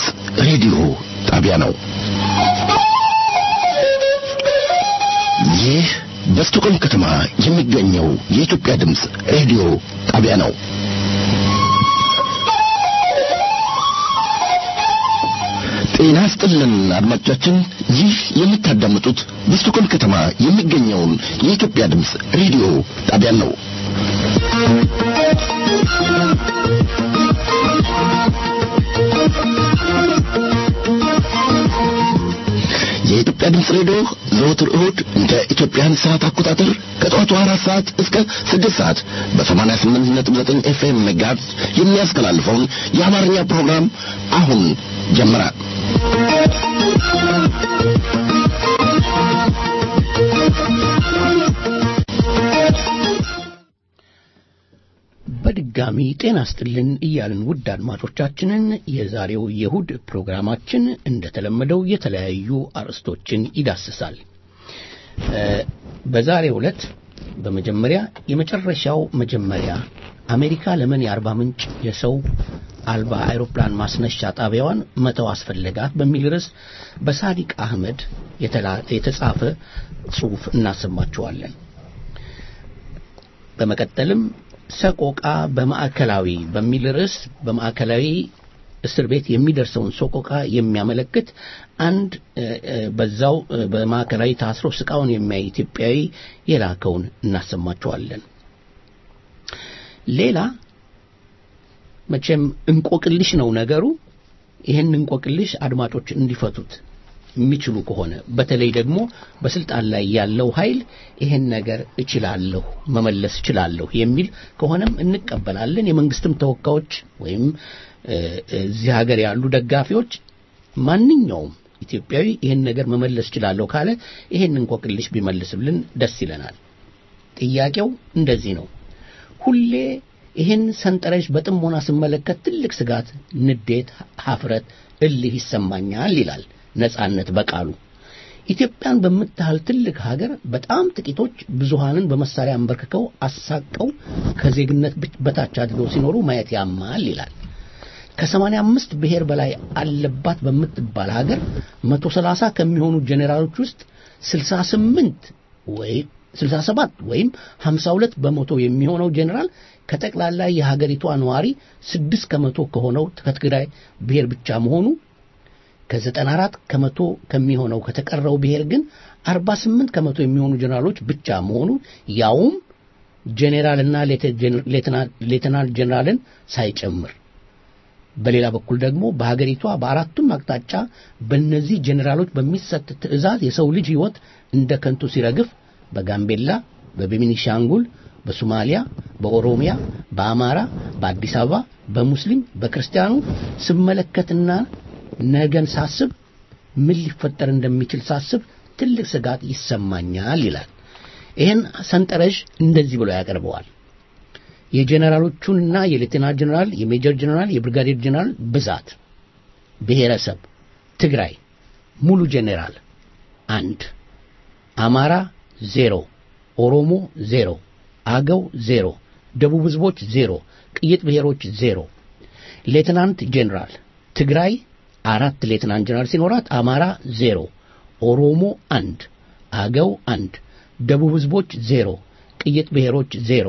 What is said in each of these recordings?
ሬዲዮ ጣቢያ ነው። ይህ በስቶኮልም ከተማ የሚገኘው የኢትዮጵያ ድምፅ ሬዲዮ ጣቢያ ነው። ጤና ስጥልን አድማጮቻችን፣ ይህ የምታዳምጡት በስቶኮልም ከተማ የሚገኘውን የኢትዮጵያ ድምፅ ሬዲዮ ጣቢያ ነው። የኢትዮጵያ ድምፅ ሬዲዮ ዘወትር እሁድ እንደ ኢትዮጵያን ሰዓት አቆጣጠር ከጠዋቱ አራት ሰዓት እስከ ስድስት ሰዓት በሰማንያ ስምንት ነጥብ ዘጠኝ ኤፍኤም ሜጋሄርዝ የሚያስተላልፈውን የአማርኛ ፕሮግራም አሁን ጀመረ። በድጋሚ ጤና ስጥልን እያልን ውድ አድማጮቻችንን የዛሬው የእሁድ ፕሮግራማችን እንደተለመደው የተለያዩ አርዕስቶችን ይዳስሳል። በዛሬው ዕለት በመጀመሪያ የመጨረሻው መጀመሪያ አሜሪካ ለምን የአርባ ምንጭ የሰው አልባ አውሮፕላን ማስነሻ ጣቢያዋን መተው አስፈለጋት በሚል ርዕስ በሳዲቅ አህመድ የተጻፈ ጽሑፍ እናሰማችኋለን። በመቀጠልም ሰቆቃ በማዕከላዊ በሚል ርዕስ በማዕከላዊ እስር ቤት የሚደርሰውን ሰቆቃ የሚያመለክት አንድ በዛው በማዕከላዊ ታስሮ ስቃውን የሚያይ ኢትዮጵያዊ የላከውን እናሰማቸዋለን። ሌላ መቼም እንቆቅልሽ ነው ነገሩ። ይህን እንቆቅልሽ አድማጮች እንዲፈቱት የሚችሉ ከሆነ በተለይ ደግሞ በስልጣን ላይ ያለው ኃይል ይሄን ነገር እችላለሁ መመለስ እችላለሁ የሚል ከሆነም እንቀበላለን። የመንግስትም ተወካዮች ወይም እዚህ ሀገር ያሉ ደጋፊዎች ማንኛውም ኢትዮጵያዊ ይህን ነገር መመለስ እችላለሁ ካለ ይሄን እንቆቅልሽ ቢመልስልን ደስ ይለናል። ጥያቄው እንደዚህ ነው። ሁሌ ይህን ሰንጠረዥ በጥሞና ስመለከት ትልቅ ስጋት፣ ንዴት፣ ሀፍረት፣ እልህ ይሰማኛል ይላል ነጻነት በቃሉ ኢትዮጵያን በምታህል ትልቅ ሀገር በጣም ጥቂቶች ብዙሃንን በመሳሪያ አንበርክከው አሳቀው ከዜግነት በታች አድርገው ሲኖሩ ማየት ያማል ይላል። ከሰማንያ አምስት ብሔር በላይ አለባት በምትባል ሀገር መቶ ሰላሳ ከሚሆኑ ጄኔራሎች ውስጥ ስልሳ ስምንት ወይም ስልሳ ሰባት ወይም ሀምሳ ሁለት በመቶ የሚሆነው ጄኔራል ከጠቅላላ የሀገሪቷ ነዋሪ ስድስት ከመቶ ከሆነው ከትግራይ ብሔር ብቻ መሆኑ ከዘጠና አራት ከመቶ ከሚሆነው ከተቀረው ብሔር ግን አርባ ስምንት ከመቶ የሚሆኑ ጀነራሎች ብቻ መሆኑ ያውም ጄኔራልና ሌተናል ጄኔራልን ሳይጨምር። በሌላ በኩል ደግሞ በሀገሪቷ በአራቱም አቅጣጫ በእነዚህ ጄኔራሎች በሚሰጥ ትዕዛዝ የሰው ልጅ ሕይወት እንደ ከንቱ ሲረግፍ በጋምቤላ፣ በቤኒሻንጉል፣ በሶማሊያ፣ በኦሮሚያ፣ በአማራ፣ በአዲስ አበባ፣ በሙስሊም፣ በክርስቲያኑ ስመለከትና ነገን ሳስብ ምን ሊፈጠር እንደሚችል ሳስብ ትልቅ ስጋት ይሰማኛል ይላል። ይህን ሰንጠረዥ እንደዚህ ብሎ ያቀርበዋል። የጄኔራሎቹንና የሌተናል ጄኔራል፣ የሜጀር ጄኔራል፣ የብርጋዴር ጄኔራል ብዛት፣ ብሔረሰብ ትግራይ ሙሉ ጄኔራል አንድ፣ አማራ ዜሮ፣ ኦሮሞ ዜሮ፣ አገው ዜሮ፣ ደቡብ ህዝቦች ዜሮ፣ ቅይጥ ብሔሮች ዜሮ። ሌተናንት ጄኔራል ትግራይ አራት ሌትናንት ጀነራል ሲኖራት አማራ ዜሮ፣ ኦሮሞ አንድ፣ አገው አንድ፣ ደቡብ ህዝቦች ዜሮ፣ ቅይጥ ብሔሮች ዜሮ።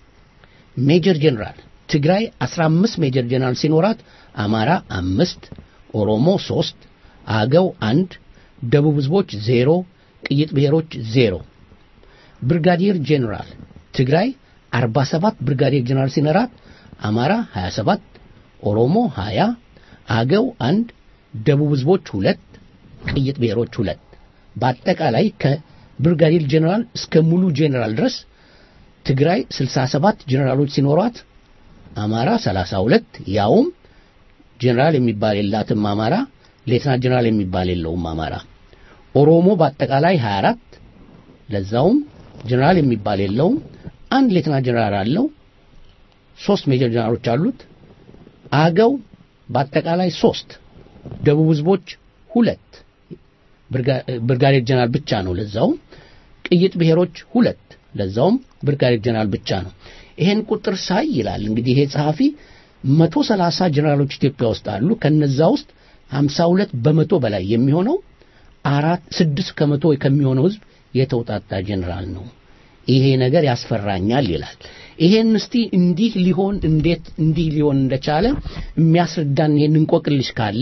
ሜጀር ጀነራል ትግራይ 15 ሜጀር ጀነራል ሲኖራት አማራ አምስት፣ ኦሮሞ ሶስት፣ አገው አንድ፣ ደቡብ ህዝቦች ዜሮ፣ ቅይጥ ብሔሮች ዜሮ። ብርጋዴር ጀነራል ትግራይ 47 ብርጋዴር ጀነራል ሲኖራት አማራ 27፣ ኦሮሞ 20፣ አገው አንድ ደቡብ ህዝቦች ሁለት ቅይጥ ብሔሮች ሁለት በአጠቃላይ ከብርጋዴር ጄኔራል እስከ ሙሉ ጄኔራል ድረስ ትግራይ 67 ጄኔራሎች ሲኖሯት አማራ 32 ያውም ጄኔራል የሚባል የላትም አማራ ሌተና ጄኔራል የሚባል የለውም አማራ ኦሮሞ በአጠቃላይ 24 ለዛውም ጄኔራል የሚባል የለውም አንድ ሌተና ጄኔራል አለው ሶስት ሜጀር ጄኔራሎች አሉት አገው በአጠቃላይ ሶስት ደቡብ ህዝቦች ሁለት ብርጋዴር ጀነራል ብቻ ነው ለዛውም ቅይጥ ብሔሮች ሁለት ለዛውም ብርጋዴር ጀነራል ብቻ ነው ይሄን ቁጥር ሳይ ይላል እንግዲህ ይሄ ጸሐፊ መቶ ሰላሳ ጀነራሎች ኢትዮጵያ ውስጥ አሉ ከነዛ ውስጥ ሀምሳ ሁለት በመቶ በላይ የሚሆነው አራት ስድስት ከመቶ ከሚሆነው ህዝብ የተውጣጣ ጄኔራል ነው። ይሄ ነገር ያስፈራኛል ይላል። ይሄን እስቲ እንዲህ ሊሆን እንዴት እንዲህ ሊሆን እንደቻለ የሚያስረዳን ይሄን እንቆቅልሽ ካለ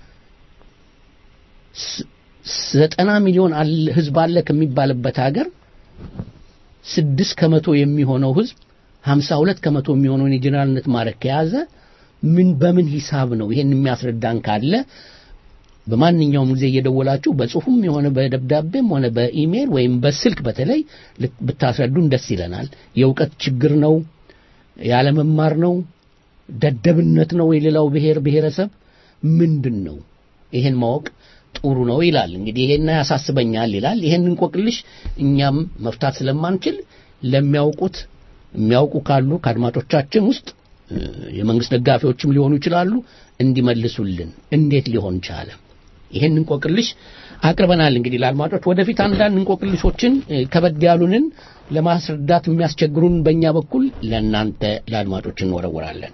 ዘጠና ሚሊዮን ህዝብ አለ ከሚባልበት ሀገር ስድስት ከመቶ የሚሆነው ህዝብ ሀምሳ ሁለት ከመቶ የሚሆነውን የጀኔራልነት ማዕረግ ከያዘ ምን በምን ሂሳብ ነው ይሄን የሚያስረዳን ካለ በማንኛውም ጊዜ እየደወላችሁ በጽሁፍም የሆነ በደብዳቤም ሆነ በኢሜል ወይም በስልክ በተለይ ብታስረዱን ደስ ይለናል። የእውቀት ችግር ነው፣ ያለመማር ነው፣ ደደብነት ነው፣ የሌላው ብሔር ብሔረሰብ ምንድን ነው? ይሄን ማወቅ ጥሩ ነው ይላል። እንግዲህ ይሄን ያሳስበኛል ይላል። ይሄን እንቆቅልሽ እኛም መፍታት ስለማንችል ለሚያውቁት የሚያውቁ ካሉ ከአድማጮቻችን ውስጥ የመንግስት ደጋፊዎችም ሊሆኑ ይችላሉ እንዲመልሱልን እንዴት ሊሆን ቻለ? ይሄን እንቆቅልሽ አቅርበናል። እንግዲህ ለአድማጮች ወደፊት አንዳንድ እንቆቅልሾችን ከበድ ያሉንን ለማስረዳት የሚያስቸግሩን በእኛ በኩል ለእናንተ ለአድማጮች እንወረወራለን።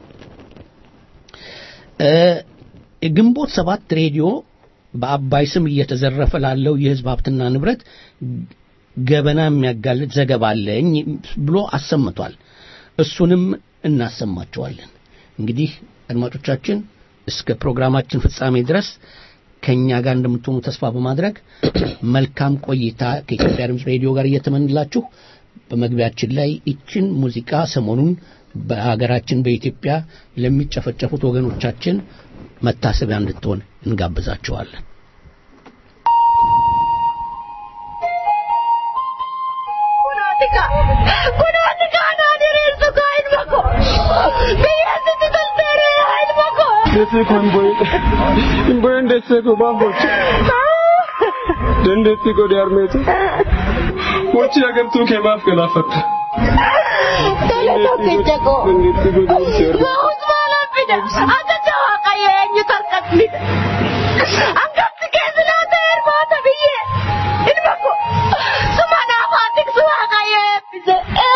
ግንቦት ሰባት ሬዲዮ በአባይ ስም እየተዘረፈ ላለው የህዝብ ሀብትና ንብረት ገበና የሚያጋልጥ ዘገባ አለኝ ብሎ አሰምቷል። እሱንም እናሰማቸዋለን። እንግዲህ አድማጮቻችን እስከ ፕሮግራማችን ፍጻሜ ድረስ ከእኛ ጋር እንደምትሆኑ ተስፋ በማድረግ መልካም ቆይታ ከኢትዮጵያ ድምፅ ሬዲዮ ጋር እየተመንላችሁ በመግቢያችን ላይ ይችን ሙዚቃ ሰሞኑን በሀገራችን በኢትዮጵያ ለሚጨፈጨፉት ወገኖቻችን መታሰቢያ እንድትሆን እንጋብዛቸዋለን። Desse ko mboy mboy ndesse ko bambot dandetti ko di armete wacci agar tu ke maaf galafatta Tole tokkicha ko. dandetti ko di armete Bahus malam fida. Ada jawa kaya eenyu tarkatni. Angatti keessa laata hirmaata biyye. Ilma ko. Suma naafaatik suma kaya eebbise.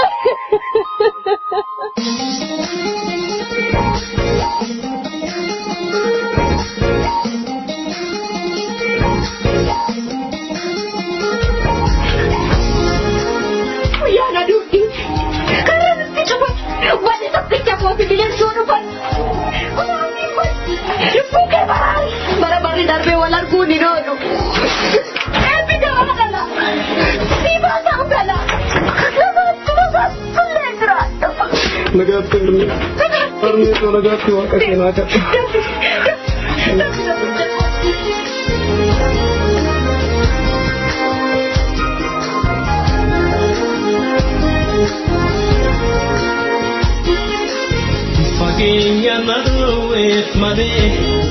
Guyyaana duudhi. Karaa nutti cufa. Wanni tokkicha kooti bineensuu dhufan. Guyyaanni kun lubbuu kee baraari. Bara barri darbee wal arguun hin oolu. Eebbi gabaa dhala. Siibaa ta'u dhala. Namaatti namaatti illee jiraatu. nagaatti armeeto nagaatti waaqa keenaa kadha fageenya madooweef malee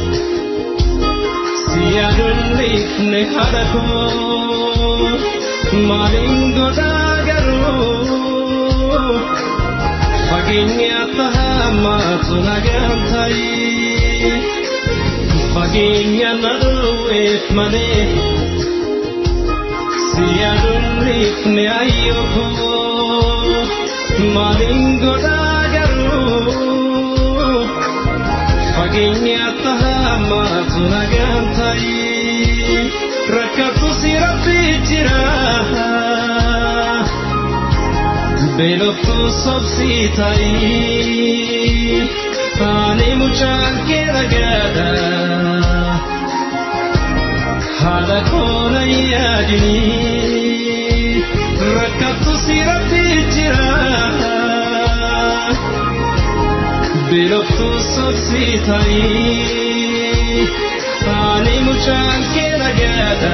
siyaadolleefne haadha koo maaliin godhaa garuu fageenya tahamaatu nagaan ta'i fageenya madooweef malee siyaadolleefne ayyoo koo maaliin godhaa garuu fageenya tahamaatu nagaan ta'i rakkatu si rabbi jira beeloftu sobsi ta'i ani mucaan kee ragaadha haadha koona yaadini rakkatu si rabbi jira beeloftu sobsi ta'i ani mucaan kee ragaadha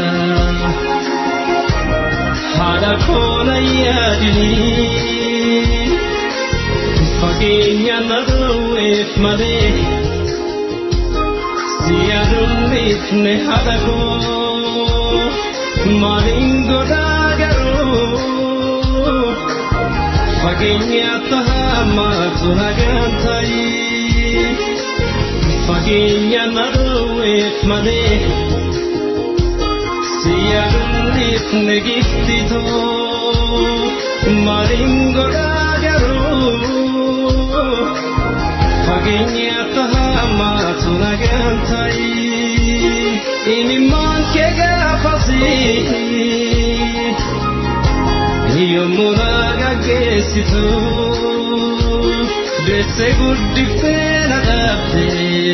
haadha koona yaadini fageenya na dhowweef malee siyaadolleefne haadha koo maaliin godhaa garuu fageenya tahamaatu nagaan ta'i fageenya na dhowweef malee siyaadolleefne giftitoo maaliin godhaa garuu fageenya tahamaatu nagaan ta'i fasii yommuu nagageessitu deessee guddiftee na dhaabde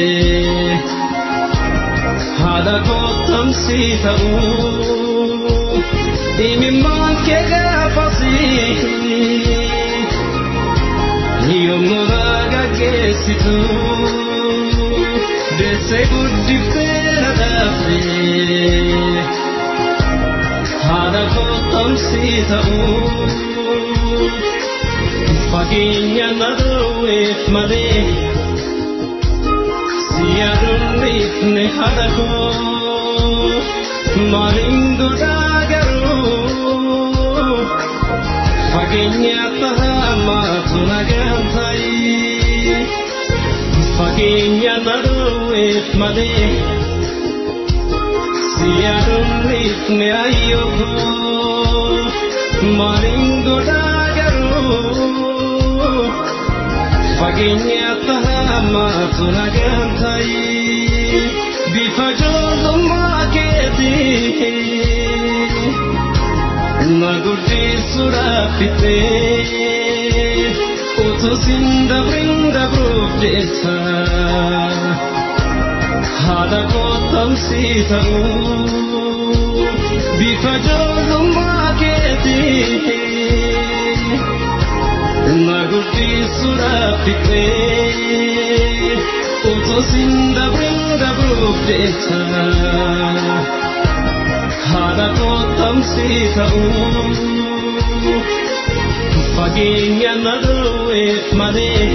haadha kottamsi ta'uu imimmaan kee gaafasii yommuu nagageessitu deessee guddiftee na dhaabde haadha kottamsi ta'uu fageenya na dhoowweef malee si yaaduunniifne haadha koo maaliin godhaa garuu fageenya tahamaatu nagaan ta'i fageenya na dhoowweef malee si yaaduunniifne ayyoo maaliin godhaa garuu fageenya tahamaatu nagaan ta'i bifa ijoollummaa keetii na guddisuudhaaf fixee utuu sin dabrin dabruuf jecha haadha kottamsi ta'uu bifa ijoollummaa keetii na guddisuudhaaf fixee utuu sin dabrin dabruuf jecha haadha kottamsi ta'uu fageenya na dhoowweef malee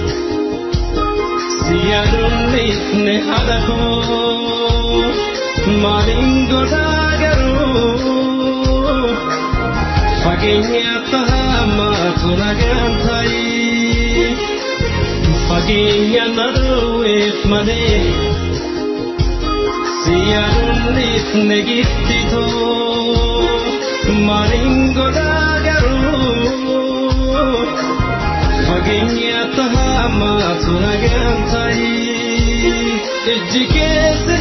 si yaaduunniifne haadha koo maaliin godhaa garuu fageenya tahamaatu nagaan ta'i fageenya na dhoowweef malee si yaaduunniifne giftitoo maaliin godhaa garuu fageenya tahamaatu nagaan ta'i ijji keessi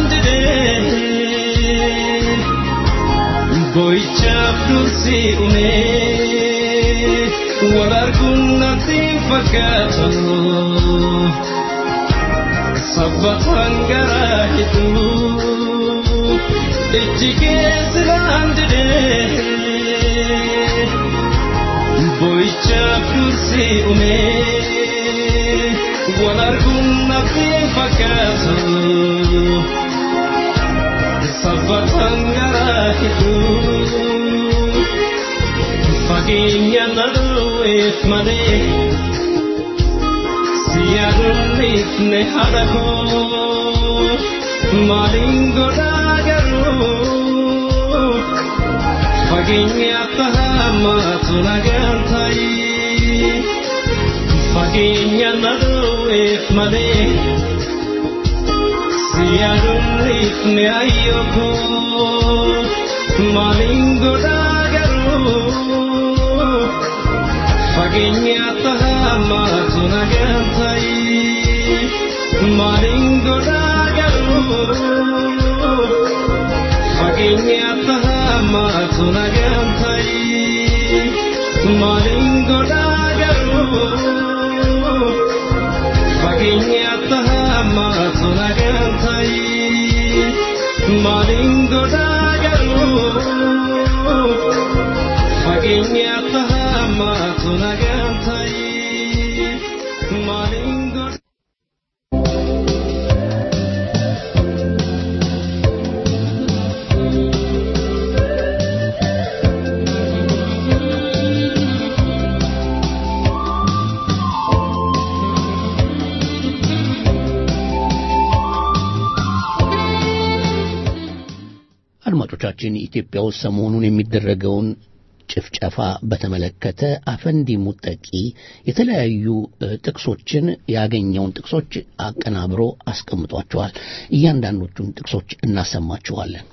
baandidee boyichaaf dursi umee wal arguun natti fakkaatu sabbataan garaa hedduu ijji keessi baandidee boyichaaf dursi umee wal arguun natti fakkaatu sabbataan garaa hedduu fageenya na dhoowweef malee si yaaduunniifne haadha koo maaliin godhaa garuu fageenya tahamaatu nagaan ta'i fageenya na dhoowweef malee si yaaduunniifne ayyoo maaliin godhaa garuu fageenya tahamaatu nagaan ta'i maaliin godhaa garuu fageenya tahamaatu nagaan ta'i maaliin godhaa garuu fageenya tahamaatu nagaan ta'i maaliin godhaa garuu fageenya tahamaatu nagaan ta'i maaliin godhaa አድማጮቻችን ኢትዮጵያ ውስጥ ሰሞኑን የሚደረገውን ጭፍጨፋ በተመለከተ አፈንዲ ሙጠቂ የተለያዩ እ፣ ጥቅሶችን ያገኘውን ጥቅሶች አቀናብሮ አስቀምጧቸዋል። እያንዳንዶቹን ጥቅሶች እናሰማችኋለን።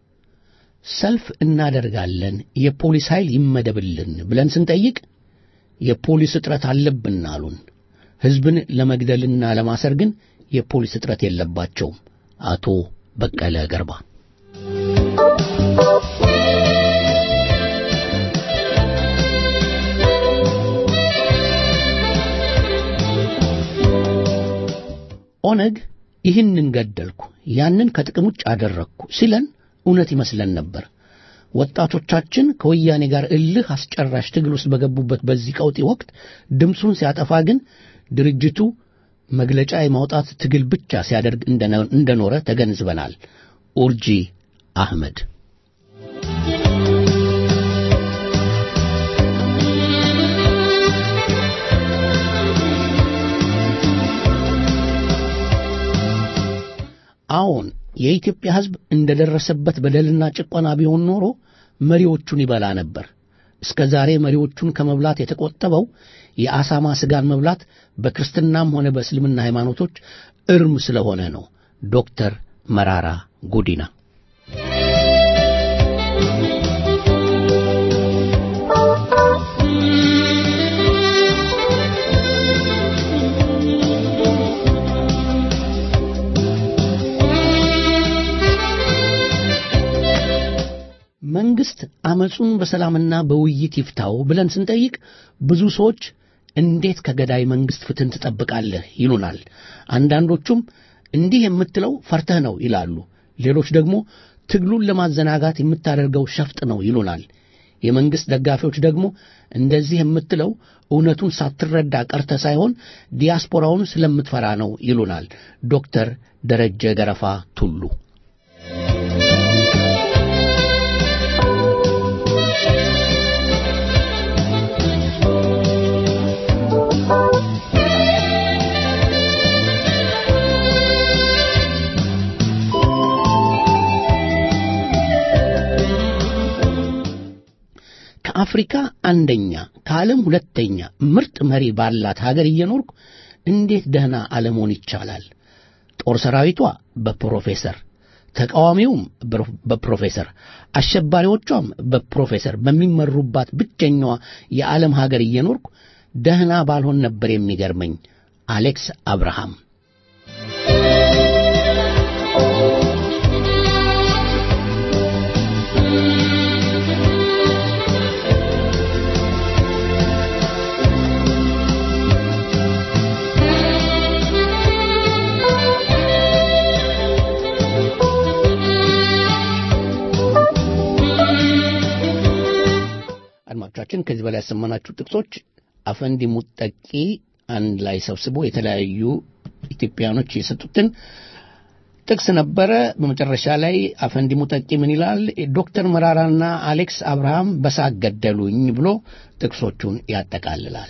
ሰልፍ እናደርጋለን፣ የፖሊስ ኃይል ይመደብልን ብለን ስንጠይቅ የፖሊስ እጥረት አለብን አሉን። ሕዝብን ለመግደልና ለማሰር ግን የፖሊስ እጥረት የለባቸውም። አቶ በቀለ ገርባ ኦነግ ይህንን ገደልኩ፣ ያንን ከጥቅም ውጭ አደረግኩ ሲለን እውነት ይመስለን ነበር። ወጣቶቻችን ከወያኔ ጋር እልህ አስጨራሽ ትግል ውስጥ በገቡበት በዚህ ቀውጢ ወቅት ድምፁን ሲያጠፋ ግን ድርጅቱ መግለጫ የማውጣት ትግል ብቻ ሲያደርግ እንደኖረ ተገንዝበናል። ኡርጂ አህመድ አዎን የኢትዮጵያ ሕዝብ እንደደረሰበት በደልና ጭቆና ቢሆን ኖሮ መሪዎቹን ይበላ ነበር። እስከ ዛሬ መሪዎቹን ከመብላት የተቆጠበው የአሳማ ስጋን መብላት በክርስትናም ሆነ በእስልምና ሃይማኖቶች እርም ስለሆነ ነው። ዶክተር መራራ ጉዲና መንግስት አመፁን በሰላምና በውይይት ይፍታው ብለን ስንጠይቅ ብዙ ሰዎች እንዴት ከገዳይ መንግስት ፍትህን ትጠብቃለህ ይሉናል። አንዳንዶቹም እንዲህ የምትለው ፈርተህ ነው ይላሉ። ሌሎች ደግሞ ትግሉን ለማዘናጋት የምታደርገው ሸፍጥ ነው ይሉናል። የመንግስት ደጋፊዎች ደግሞ እንደዚህ የምትለው እውነቱን ሳትረዳ ቀርተ ሳይሆን ዲያስፖራውን ስለምትፈራ ነው ይሉናል። ዶክተር ደረጀ ገረፋ ቱሉ ከአፍሪካ አንደኛ ከዓለም ሁለተኛ ምርጥ መሪ ባላት ሀገር እየኖርኩ እንዴት ደህና አለመሆን ይቻላል? ጦር ሰራዊቷ በፕሮፌሰር ተቃዋሚውም በፕሮፌሰር አሸባሪዎቿም በፕሮፌሰር በሚመሩባት ብቸኛዋ የዓለም ሀገር እየኖርኩ ደህና ባልሆን ነበር የሚገርመኝ። አሌክስ አብርሃም አድማጮቻችን ከዚህ በላይ ያሰማናችሁ ጥቅሶች አፈንዲ ሙጠቂ አንድ ላይ ሰብስቦ የተለያዩ ኢትዮጵያኖች የሰጡትን ጥቅስ ነበረ። በመጨረሻ ላይ አፈንዲ ሙጠቂ ምን ይላል? ዶክተር መራራና አሌክስ አብርሃም በሳቅ ገደሉኝ ብሎ ጥቅሶቹን ያጠቃልላል።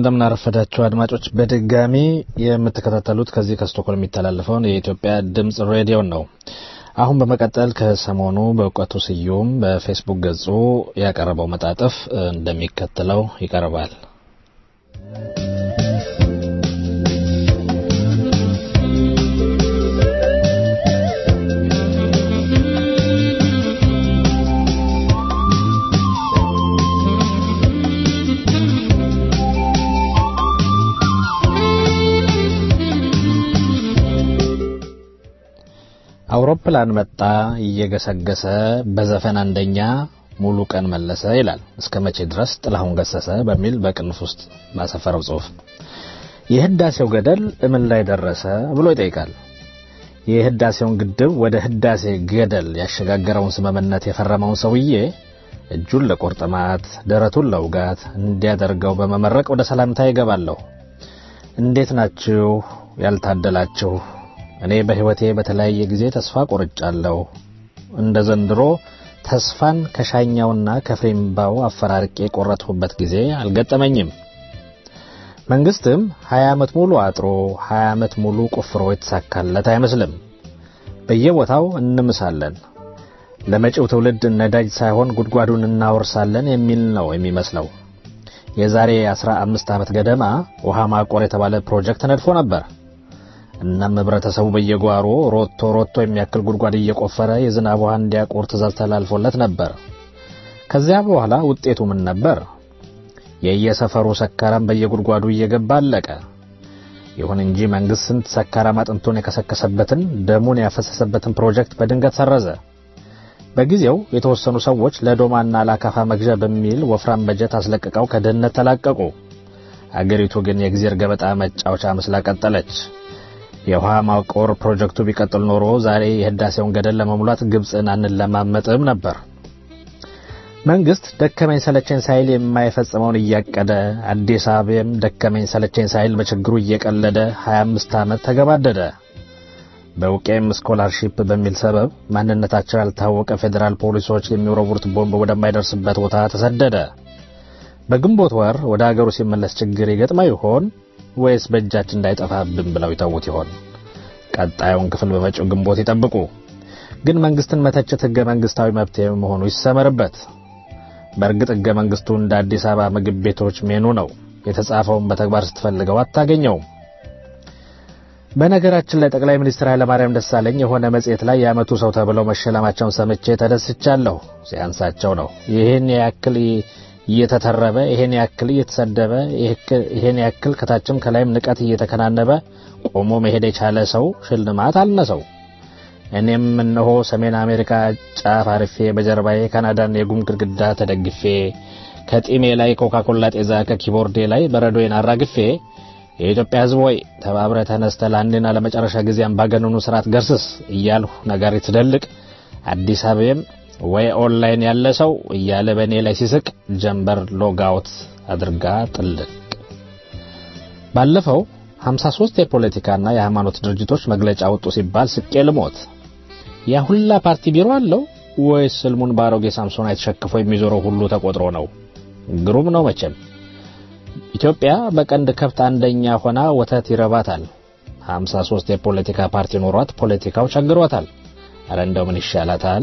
እንደምናረፈዳችሁ አድማጮች በድጋሚ የምትከታተሉት ከዚህ ከስቶኮልም የሚተላለፈውን የኢትዮጵያ ድምፅ ሬዲዮን ነው። አሁን በመቀጠል ከሰሞኑ በእውቀቱ ስዩም በፌስቡክ ገጹ ያቀረበው መጣጥፍ እንደሚከተለው ይቀርባል። አውሮፕላን መጣ እየገሰገሰ በዘፈን አንደኛ ሙሉ ቀን መለሰ ይላል። እስከ መቼ ድረስ ጥላሁን ገሰሰ በሚል በቅንፍ ውስጥ ባሰፈረው ጽሑፍ የህዳሴው ገደል እምን ላይ ደረሰ ብሎ ይጠይቃል። የህዳሴውን ግድብ ወደ ህዳሴ ገደል ያሸጋገረውን ስምምነት የፈረመውን ሰውዬ እጁን ለቁርጥማት ደረቱን ለውጋት እንዲያደርገው በመመረቅ ወደ ሰላምታ ይገባለሁ። እንዴት ናችሁ ያልታደላችሁ? እኔ በሕይወቴ በተለያየ ጊዜ ተስፋ ቆርጫለሁ። እንደ ዘንድሮ ተስፋን ከሻኛውና ከፍሬምባው አፈራርቄ የቆረጥሁበት ጊዜ አልገጠመኝም። መንግስትም ሀያ ዓመት ሙሉ አጥሮ ሀያ ዓመት ሙሉ ቆፍሮ የተሳካለት አይመስልም። በየቦታው እንምሳለን። ለመጪው ትውልድ ነዳጅ ሳይሆን ጉድጓዱን እናወርሳለን የሚል ነው የሚመስለው። የዛሬ አስራ አምስት ዓመት ገደማ ውሃ ማቆር የተባለ ፕሮጀክት ነድፎ ነበር። እናም ህብረተሰቡ በየጓሮ ሮቶ ሮቶ የሚያክል ጉድጓድ እየቆፈረ የዝናብ ውሃ እንዲያቆር ትእዛዝ ተላልፎለት ነበር። ከዚያ በኋላ ውጤቱ ምን ነበር? የየሰፈሩ ሰካራም በየጉድጓዱ እየገባ አለቀ። ይሁን እንጂ መንግስት ስንት ሰካራም አጥንቱን የከሰከሰበትን ደሙን ያፈሰሰበትን ፕሮጀክት በድንገት ሰረዘ። በጊዜው የተወሰኑ ሰዎች ለዶማና ለአካፋ መግዣ በሚል ወፍራም በጀት አስለቅቀው ከድህነት ተላቀቁ። አገሪቱ ግን የእግዜር ገበጣ መጫወቻ መስላ ቀጠለች። የውሃ ማቆር ፕሮጀክቱ ቢቀጥል ኖሮ ዛሬ የህዳሴውን ገደል ለመሙላት ግብፅን አንለማመጥም ነበር። መንግስት ደከመኝ ሰለቸኝ ሳይል የማይፈጽመውን እያቀደ አዲስ አበባም ደከመኝ ሰለቸኝ ሳይል በችግሩ እየቀለደ 25 ዓመት ተገባደደ። በውቄም ስኮላርሺፕ በሚል ሰበብ ማንነታቸው ያልታወቀ ፌዴራል ፖሊሶች የሚወረውሩት ቦምብ ወደማይደርስበት ቦታ ተሰደደ። በግንቦት ወር ወደ አገሩ ሲመለስ ችግር ይገጥመው ይሆን ወይስ በእጃችን እንዳይጠፋብን ብለው ይተዉት ይሆን? ቀጣዩን ክፍል በመጪው ግንቦት ይጠብቁ። ግን መንግስትን መተቸት ህገ መንግስታዊ መብት መሆኑ ይሰመርበት። በእርግጥ ህገ መንግስቱ እንደ አዲስ አበባ ምግብ ቤቶች ሜኑ ነው። የተጻፈውን በተግባር ስትፈልገው አታገኘውም። በነገራችን ላይ ጠቅላይ ሚኒስትር ኃይለማርያም ደሳለኝ የሆነ መጽሔት ላይ የዓመቱ ሰው ተብለው መሸለማቸውን ሰምቼ ተደስቻለሁ። ሲያንሳቸው ነው። ይህን ያክል እየተተረበ ይሄን ያክል እየተሰደበ ይሄን ያክል ከታችም ከላይም ንቀት እየተከናነበ ቆሞ መሄድ የቻለ ሰው ሽልማት አልነሰው። እኔም እነሆ ሰሜን አሜሪካ ጫፍ አርፌ በጀርባዬ ካናዳን የጉም ግድግዳ ተደግፌ ከጢሜ ላይ ኮካኮላ ጤዛ ከኪቦርዴ ላይ በረዶዬን አራግፌ የኢትዮጵያ ሕዝብ ወይ ተባብረ ተነስተ ለአንድና ለመጨረሻ ጊዜ አምባገነኑ ስርዓት ገርስስ እያልሁ ነጋሪት ስደልቅ አዲስ አበባም ወይ ኦንላይን ያለ ሰው እያለ በእኔ ላይ ሲስቅ ጀንበር ሎጋውት አድርጋ ጥልቅ። ባለፈው 53 የፖለቲካና የሃይማኖት ድርጅቶች መግለጫ ወጡ ሲባል ስቄ ልሞት። ያ ሁላ ፓርቲ ቢሮ አለው ወይስ ስልሙን በአሮጌ ሳምሶን የተሸክፎ የሚዞረው ሁሉ ተቆጥሮ ነው? ግሩም ነው መቼም። ኢትዮጵያ በቀንድ ከብት አንደኛ ሆና ወተት ይረባታል። 53 የፖለቲካ ፓርቲ ኖሯት ፖለቲካው ቸግሯታል። አረ እንደው ምን ይሻላታል?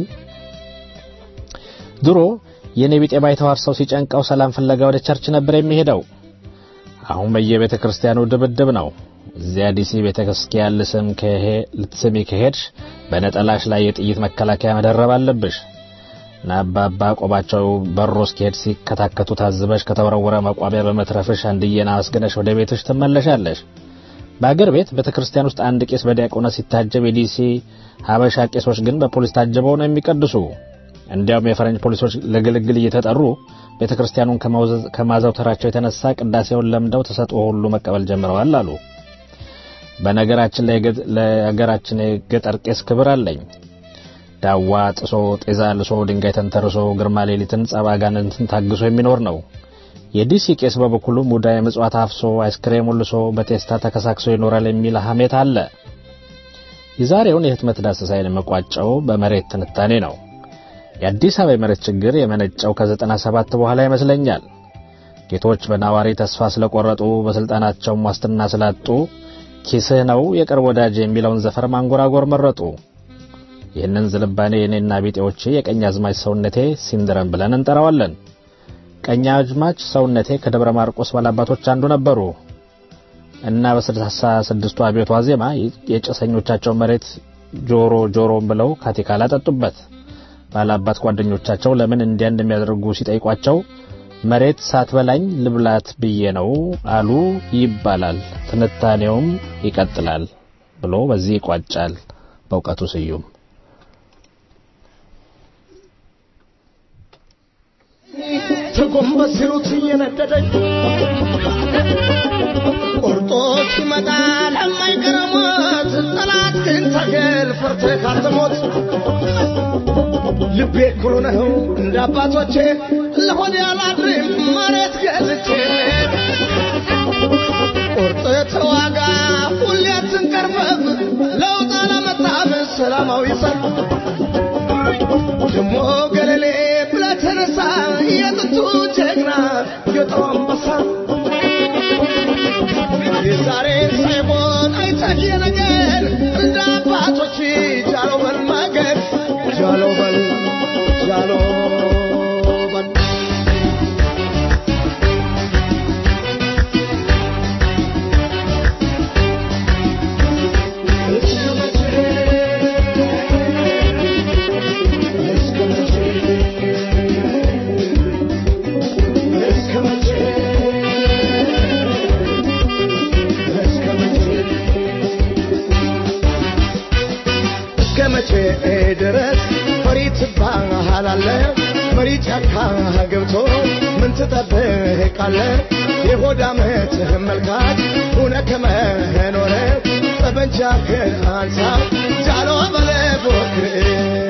ድሮ የኔ ቢጤ ባይተዋር ሰው ሲጨንቀው ሰላም ፍለጋ ወደ ቸርች ነበር የሚሄደው። አሁን በየቤተ ክርስቲያኑ ድብድብ ነው። እዚያ ዲሲ ቤተ ክርስቲያን ልስም ልትስሚ ከሄድሽ በነጠላሽ ላይ የጥይት መከላከያ መደረብ አለብሽ። ናባባ ቆባቸው በሮ እስኪሄድ ሲከታከቱ ታዝበሽ ከተወረወረ መቋሚያ በመትረፍሽ አንድዬን አመስግነሽ ወደ ቤትሽ ትመለሻለሽ። በአገር ቤት ቤተ ክርስቲያን ውስጥ አንድ ቄስ በዲያቆናት ሲታጀብ፣ የዲሲ ሀበሻ ቄሶች ግን በፖሊስ ታጅበው ነው የሚቀድሱ። እንዲያውም የፈረንጅ ፖሊሶች ለግልግል እየተጠሩ ቤተ ክርስቲያኑን ከማዘውተራቸው የተነሳ ቅዳሴውን ለምደው ተሰጥኦ ሁሉ መቀበል ጀምረዋል አሉ። በነገራችን ላይ ለሀገራችን የገጠር ቄስ ክብር አለኝ። ዳዋ ጥሶ ጤዛ ልሶ ድንጋይ ተንተርሶ ግርማ ሌሊትን ጸባጋንንትን ታግሶ የሚኖር ነው። የዲሲ ቄስ በበኩሉ ሙዳየ ምጽዋት አፍሶ አይስክሬም ልሶ በቴስታ ተከሳክሶ ይኖራል የሚል ሐሜት አለ። የዛሬውን የህትመት ዳሰሳይን የመቋጨው በመሬት ትንታኔ ነው። የአዲስ አበባ የመሬት ችግር የመነጨው ከዘጠና ሰባት በኋላ ይመስለኛል። ጌቶች በናዋሪ ተስፋ ስለቆረጡ በስልጣናቸውም ዋስትና ስላጡ ኪስህ ነው የቅርብ ወዳጅ የሚለውን ዘፈር ማንጎራጎር መረጡ። ይህንን ዝልባኔ የኔና ቢጤዎቼ የቀኝ አዝማች ሰውነቴ ሲንድረም ብለን እንጠራዋለን። ቀኝ አዝማች ሰውነቴ ከደብረ ማርቆስ ባላባቶች አንዱ ነበሩ እና በስልሳ ስድስቱ አብዮት ዋዜማ የጭሰኞቻቸው መሬት ጆሮ ጆሮም ብለው ካቲካላ ጠጡበት። ባላባት ጓደኞቻቸው ለምን እንዲያ እንደሚያደርጉ ሲጠይቋቸው መሬት ሳትበላኝ ልብላት ብዬ ነው አሉ ይባላል። ትንታኔውም ይቀጥላል ብሎ በዚህ ይቋጫል። በእውቀቱ ስዩም ተጎንበስ ሲሉት እየነደደኝ ቆርጦ ሲመጣ ለማይቀረሞት ጠላት ግን ታገል ፈርተህ ካትሞት ልቤ ኩሩ ነው እንደ አባቶቼ ለሆድ ያላድርም መሬት ገዝቼ ቆርጥ ተዋጋ ሁሌ አትንቀርበብ ለውጥ አላመጣም ሰላማዊ ሰልፍ ደሞ ገለሌ ብለህ ተነሳ የጥንቱ ጀግና የጦር አንበሳ የዛሬ ሳይሆን አይተህ የነገር እንደ አባቶች ጃሎ በል ማገር ጃሎ በል ጃሎ በል እስከ መቼ ድረስ ፈሪ ትባሃላለህ? መሪ ጫካ ገብቶ ምን ትጠብቃለህ? የሆድ ዓመትህ መልካት ሁነ ከመኖረ ጠበንጃህን አንሳ ጃሎ በለ ፎክር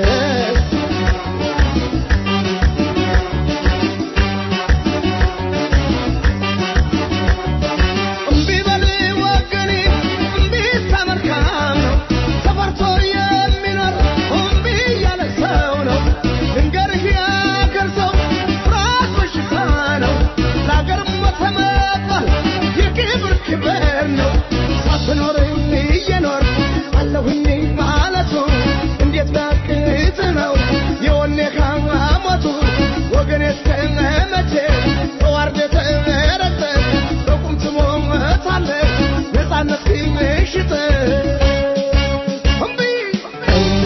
እምቢ በል ወገኔ እምቢ ተመልካም ነው ተፈርቶ የሚኖር እምቢ ያለ ሰው ነው ልንገርህ ያገር ሰው ፍርሃት በሽታ ነው ለአገር ሞተ መባል የክብር ክብር ነው ሳትኖር እየኖር አለሁኝ ማለቱ እንዴት ቢያቅት ነው የወኔ ሞቱ ወገኔ እስከ መቼ ተዋርደህ ተረግጠህ በቁም ትሞታለህ ነፃነት ሽጠህ እምቢ እምቢ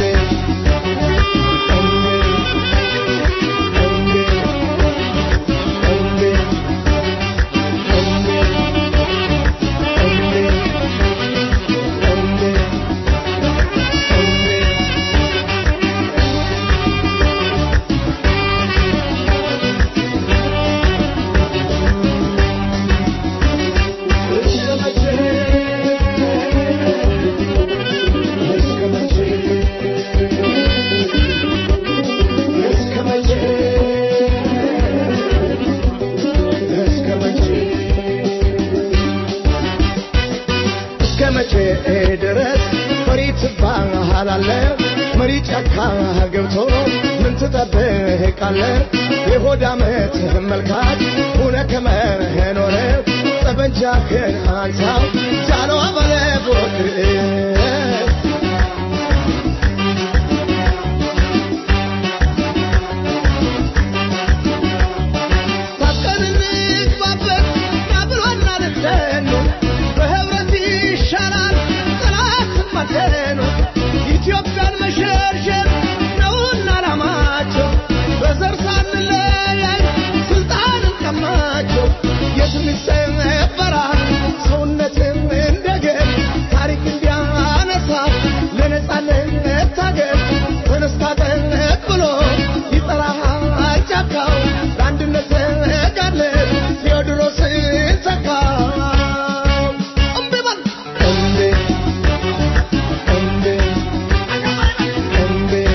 እስከ መቼ ድረስ ፈሪ ትባሃላለህ? መሪ ጫካ ገብቶ ምን ትጠብቃለህ? የሆድ ዓመትህ መልካት ሁነ ከመኖረ ጠበንጃህን አንሳ ጃሎ በለ ፎክር ታጥቀን እንግባበት ናብሎና ልደኑ በህብረት ይሻላል ጠላትን ማደኑ ኢትዮጵያን መሸርሸር ነውና ዓላማቸው በዘር ሳንለያይ ስልጣንን ቀማቸው የትም ይሰበራል ሰውነትን እንደገል ታሪክ እንዲያነሳ ለነጻነት ታገል ተነስታ ጠቅ ብሎ ይጠራሃል ጫካው ለአንድነት ተጋድለን ቴዎድሮስን ተካው እምቢ በል እምቢ እምቢ እምቢ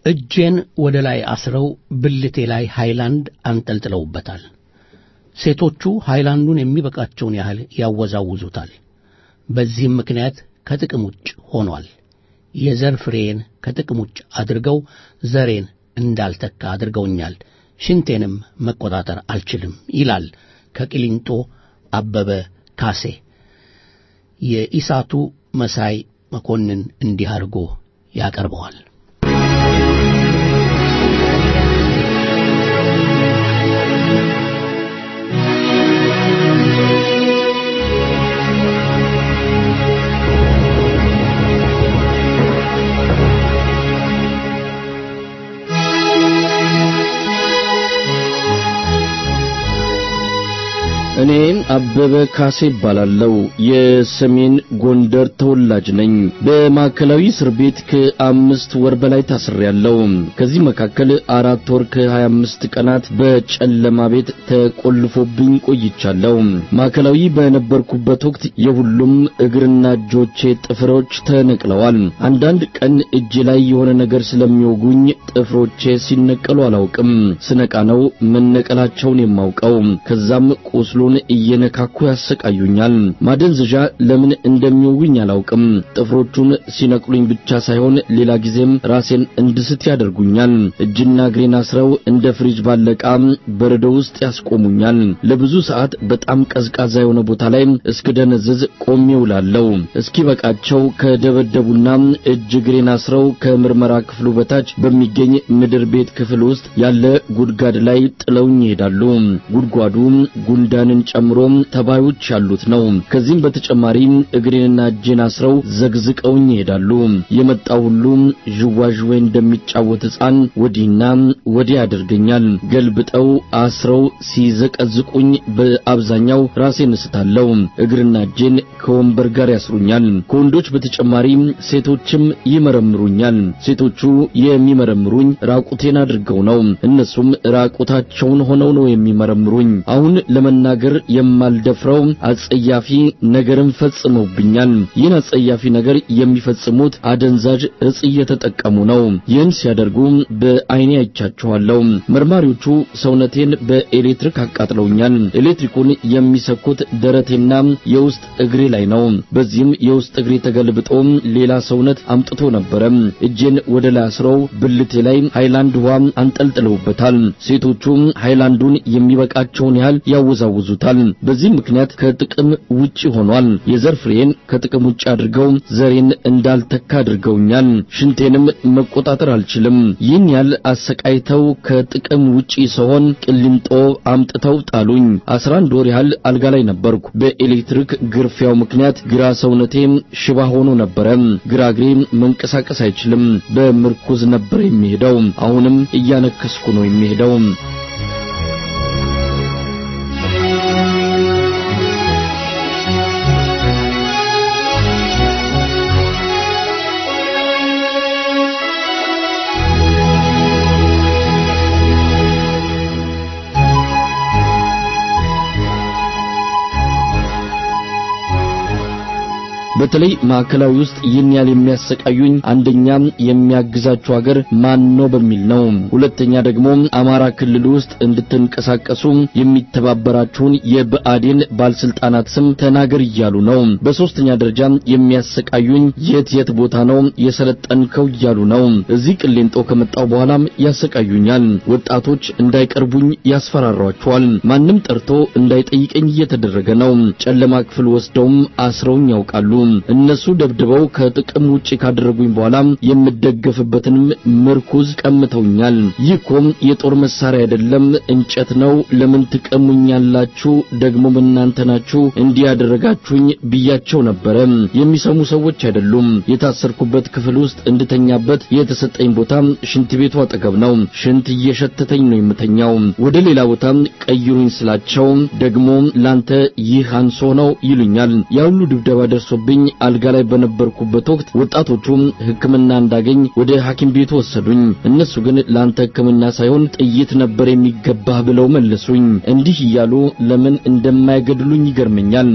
እጄን ወደ ላይ አስረው ብልቴ ላይ ሃይላንድ አንጠልጥለውበታል። ሴቶቹ ሃይላንዱን የሚበቃቸውን ያህል ያወዛውዙታል። በዚህም ምክንያት ከጥቅም ውጭ ሆኗል። የዘር ፍሬን ከጥቅም ውጭ አድርገው ዘሬን እንዳልተካ አድርገውኛል። ሽንቴንም መቆጣጠር አልችልም ይላል ከቂሊንጦ አበበ ካሴ። የኢሳቱ መሳይ መኮንን እንዲህ አድርጎ ያቀርበዋል። እኔ አበበ ካሴ እባላለሁ። የሰሜን ጎንደር ተወላጅ ነኝ። በማዕከላዊ እስር ቤት ከአምስት ወር በላይ ታስሬያለሁ። ከዚህ መካከል አራት ወር ከሀያ አምስት ቀናት በጨለማ ቤት ተቆልፎብኝ ቆይቻለሁ። ማዕከላዊ በነበርኩበት ወቅት የሁሉም እግርና እጆቼ ጥፍሮች ተነቅለዋል። አንዳንድ ቀን እጄ ላይ የሆነ ነገር ስለሚወጉኝ ጥፍሮቼ ሲነቀሉ አላውቅም። ስነቃ ነው መነቀላቸውን የማውቀው። ከዛም ቁስሉ ን እየነካኩ ያሰቃዩኛል። ማደንዘዣ ለምን እንደሚወጉኝ አላውቅም። ጥፍሮቹን ሲነቅሉኝ ብቻ ሳይሆን ሌላ ጊዜም ራሴን እንድስት ያደርጉኛል። እጅና እግሬን አስረው እንደ ፍሪጅ ባለ ዕቃ በረዶ ውስጥ ያስቆሙኛል። ለብዙ ሰዓት በጣም ቀዝቃዛ የሆነ ቦታ ላይ እስክደነዝዝ ቆሜ ውላለሁ። እስኪበቃቸው ከደበደቡና እጅ እግሬን አስረው ከምርመራ ክፍሉ በታች በሚገኝ ምድር ቤት ክፍል ውስጥ ያለ ጉድጓድ ላይ ጥለውኝ ይሄዳሉ። ጉድጓዱ ጉንዳን ጨምሮ ተባዮች ያሉት ነው። ከዚህም በተጨማሪ እግሬንና እጄን አስረው ዘግዝቀውኝ ይሄዳሉ። የመጣው ሁሉ ዥዋዥዌ እንደሚጫወት ሕፃን ወዲህና ወዲህ ያደርገኛል። ገልብጠው አስረው ሲዘቀዝቁኝ በአብዛኛው ራሴን እስታለሁ። እግርና እጄን ከወንበር ጋር ያስሩኛል። ከወንዶች በተጨማሪ ሴቶችም ይመረምሩኛል። ሴቶቹ የሚመረምሩኝ ራቁቴን አድርገው ነው። እነሱም ራቁታቸውን ሆነው ነው የሚመረምሩኝ። አሁን ለመናገር የማልደፍረው አጸያፊ ነገርን ፈጽመውብኛል። ይህን አጸያፊ ነገር የሚፈጽሙት አደንዛዥ እጽ እየተጠቀሙ ነው። ይህን ሲያደርጉ በዓይኔ አይቻቸዋለሁ። መርማሪዎቹ ሰውነቴን በኤሌክትሪክ አቃጥለውኛል። ኤሌክትሪኩን የሚሰኩት ደረቴና የውስጥ እግሬ ላይ ነው። በዚህም የውስጥ እግሬ ተገልብጦ ሌላ ሰውነት አምጥቶ ነበረ። እጄን ወደ ላይ አስረው ብልቴ ላይ ሃይላንድ ውሃ አንጠልጥለውበታል። ሴቶቹ ሃይላንዱን የሚበቃቸውን ያህል ያወዛውዙታል። በዚህ ምክንያት ከጥቅም ውጪ ሆኗል። የዘር ፍሬን ከጥቅም ውጪ አድርገው ዘሬን እንዳልተካ አድርገውኛል። ሽንቴንም መቆጣጠር አልችልም። ይህን ያህል አሰቃይተው ከጥቅም ውጪ ስሆን ቅሊንጦ አምጥተው ጣሉኝ። አስራ አንድ ወር ያህል አልጋ ላይ ነበርኩ። በኤሌክትሪክ ግርፊያው ምክንያት ግራ ሰውነቴ ሽባ ሆኖ ነበረ። ግራ እግሬ መንቀሳቀስ አይችልም። በምርኩዝ ነበር የሚሄደው። አሁንም እያነከስኩ ነው የሚሄደው። በተለይ ማዕከላዊ ውስጥ ይህን ያህል የሚያሰቃዩኝ አንደኛ የሚያግዛችሁ ሀገር ማን ነው በሚል ነው። ሁለተኛ ደግሞ አማራ ክልል ውስጥ እንድትንቀሳቀሱ የሚተባበራችሁን የብአዴን ባለስልጣናት ስም ተናገር እያሉ ነው። በሶስተኛ ደረጃ የሚያሰቃዩኝ የት የት ቦታ ነው የሰለጠንከው እያሉ ነው። እዚህ ቅሌንጦ ከመጣው በኋላም ያሰቃዩኛል። ወጣቶች እንዳይቀርቡኝ ያስፈራሯቸዋል። ማንም ጠርቶ እንዳይጠይቀኝ እየተደረገ ነው። ጨለማ ክፍል ወስደውም አስረውኝ ያውቃሉ። እነሱ ደብድበው ከጥቅም ውጪ ካደረጉኝ በኋላ የምደገፍበትንም ምርኩዝ ቀምተውኛል። ይህ እኮ የጦር መሳሪያ አይደለም፣ እንጨት ነው። ለምን ትቀሙኛላችሁ? ደግሞ እናንተ ናችሁ እንዲህ ያደረጋችሁኝ ብያቸው ነበረ። የሚሰሙ ሰዎች አይደሉም። የታሰርኩበት ክፍል ውስጥ እንድተኛበት የተሰጠኝ ቦታ ሽንት ቤቱ አጠገብ ነው። ሽንት እየሸተተኝ ነው የምተኛው። ወደ ሌላ ቦታ ቀይሩኝ ስላቸው ደግሞ ላንተ ይህ አንሶ ነው ይሉኛል። ያ ሁሉ ድብደባ ደርሶብኝ አልጋ ላይ በነበርኩበት ወቅት ወጣቶቹ ሕክምና እንዳገኝ ወደ ሐኪም ቤቱ ወሰዱኝ። እነሱ ግን ላንተ ሕክምና ሳይሆን ጥይት ነበር የሚገባህ ብለው መለሱኝ። እንዲህ እያሉ ለምን እንደማይገድሉኝ ይገርመኛል።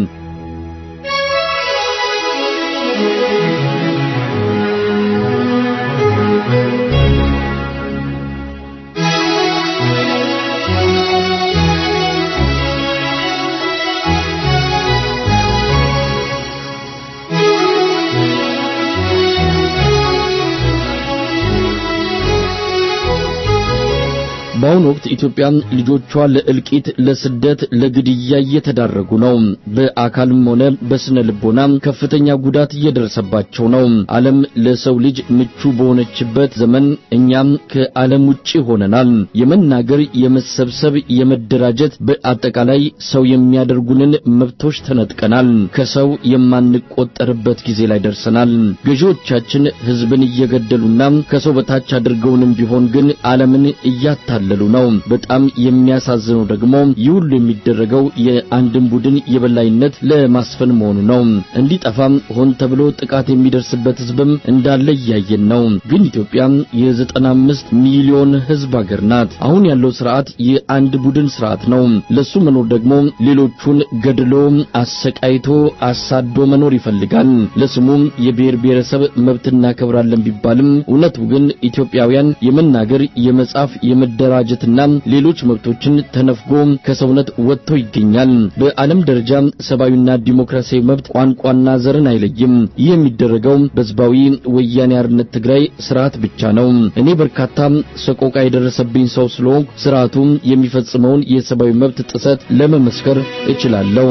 በአሁኑ ወቅት ኢትዮጵያ ልጆቿ ለእልቂት፣ ለስደት፣ ለግድያ እየተዳረጉ ነው። በአካልም ሆነ በስነ ልቦና ከፍተኛ ጉዳት እየደረሰባቸው ነው። ዓለም ለሰው ልጅ ምቹ በሆነችበት ዘመን እኛም ከዓለም ውጪ ሆነናል። የመናገር፣ የመሰብሰብ፣ የመደራጀት በአጠቃላይ ሰው የሚያደርጉንን መብቶች ተነጥቀናል። ከሰው የማንቆጠርበት ጊዜ ላይ ደርሰናል። ገዢዎቻችን ሕዝብን እየገደሉና ከሰው በታች አድርገውንም ቢሆን ግን ዓለምን እያታለሉ ነው። በጣም የሚያሳዝነው ደግሞ ይህ ሁሉ የሚደረገው የአንድን ቡድን የበላይነት ለማስፈን መሆኑ ነው። እንዲጠፋም ሆን ተብሎ ጥቃት የሚደርስበት ሕዝብም እንዳለ እያየን ነው። ግን ኢትዮጵያ የዘጠና አምስት ሚሊዮን ሕዝብ አገር ናት። አሁን ያለው ስርዓት የአንድ ቡድን ስርዓት ነው። ለሱ መኖር ደግሞ ሌሎቹን ገድሎ አሰቃይቶ አሳዶ መኖር ይፈልጋል። ለስሙ የብሔር ብሔረሰብ መብት እናከብራለን ቢባልም እውነቱ ግን ኢትዮጵያውያን የመናገር፣ የመጻፍ፣ የመደራጀትና ሌሎች መብቶችን ተነፍጎ ከሰውነት ወጥቶ ይገኛል። በዓለም ደረጃ ሰብአዊና ዲሞክራሲያዊ መብት ቋንቋና ዘርን አይለይም። ይህ የሚደረገው በህዝባዊ ወያኔ ሓርነት ትግራይ ስርዓት ብቻ ነው። እኔ በርካታ ሰቆቃ የደረሰብኝ ሰው ስለሆንኩ ስርዓቱ የሚፈጽመውን የሰብአዊ መብት ጥሰት ለመመስከር እችላለሁ።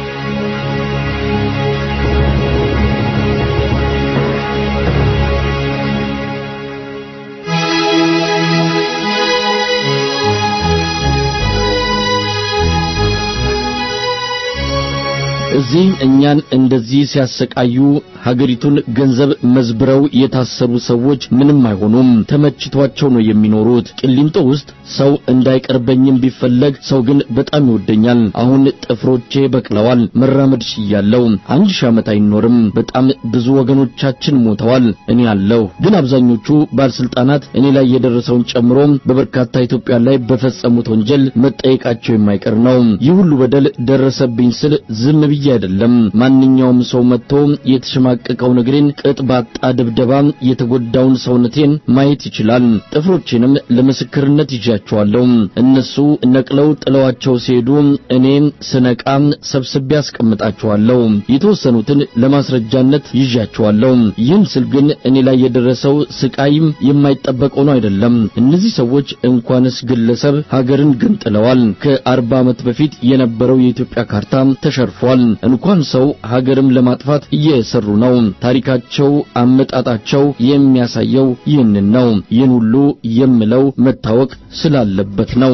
እዚህ እኛን እንደዚህ ሲያሰቃዩ ሀገሪቱን ገንዘብ መዝብረው የታሰሩ ሰዎች ምንም አይሆኑም። ተመችቷቸው ነው የሚኖሩት። ቂሊንጦ ውስጥ ሰው እንዳይቀርበኝም ቢፈለግ ሰው ግን በጣም ይወደኛል። አሁን ጥፍሮቼ በቅለዋል። መራመድ ሽያለሁ። አንድ ሺህ ዓመት አይኖርም። በጣም ብዙ ወገኖቻችን ሞተዋል። እኔ አለሁ። ግን አብዛኞቹ ባለስልጣናት እኔ ላይ የደረሰውን ጨምሮ በበርካታ ኢትዮጵያ ላይ በፈጸሙት ወንጀል መጠየቃቸው የማይቀር ነው። ይህ ሁሉ በደል ደረሰብኝ ስል ዝም ብዬ አይደለም። ማንኛውም ሰው መጥቶ የተሸማቀቀውን እግሬን ቅጥ ባጣ ድብደባ የተጎዳውን ሰውነቴን ማየት ይችላል። ጥፍሮቼንም ለምስክርነት ይዣቸዋለሁ። እነሱ ነቅለው ጥለዋቸው ሲሄዱ እኔ ስነቃ ሰብስቤ አስቀምጣቸዋለሁ። የተወሰኑትን ለማስረጃነት ይዣቸዋለሁ። ይህን ስል ግን እኔ ላይ የደረሰው ስቃይም የማይጠበቅ ሆኖ አይደለም። እነዚህ ሰዎች እንኳንስ ግለሰብ ሀገርን ገንጥለዋል። ከአርባ ዓመት በፊት የነበረው የኢትዮጵያ ካርታ ተሸርፏል። እንኳን ሰው ሀገርም ለማጥፋት እየሰሩ ነው። ታሪካቸው፣ አመጣጣቸው የሚያሳየው ይህንን ነው። ይህን ሁሉ የምለው መታወቅ ስላለበት ነው።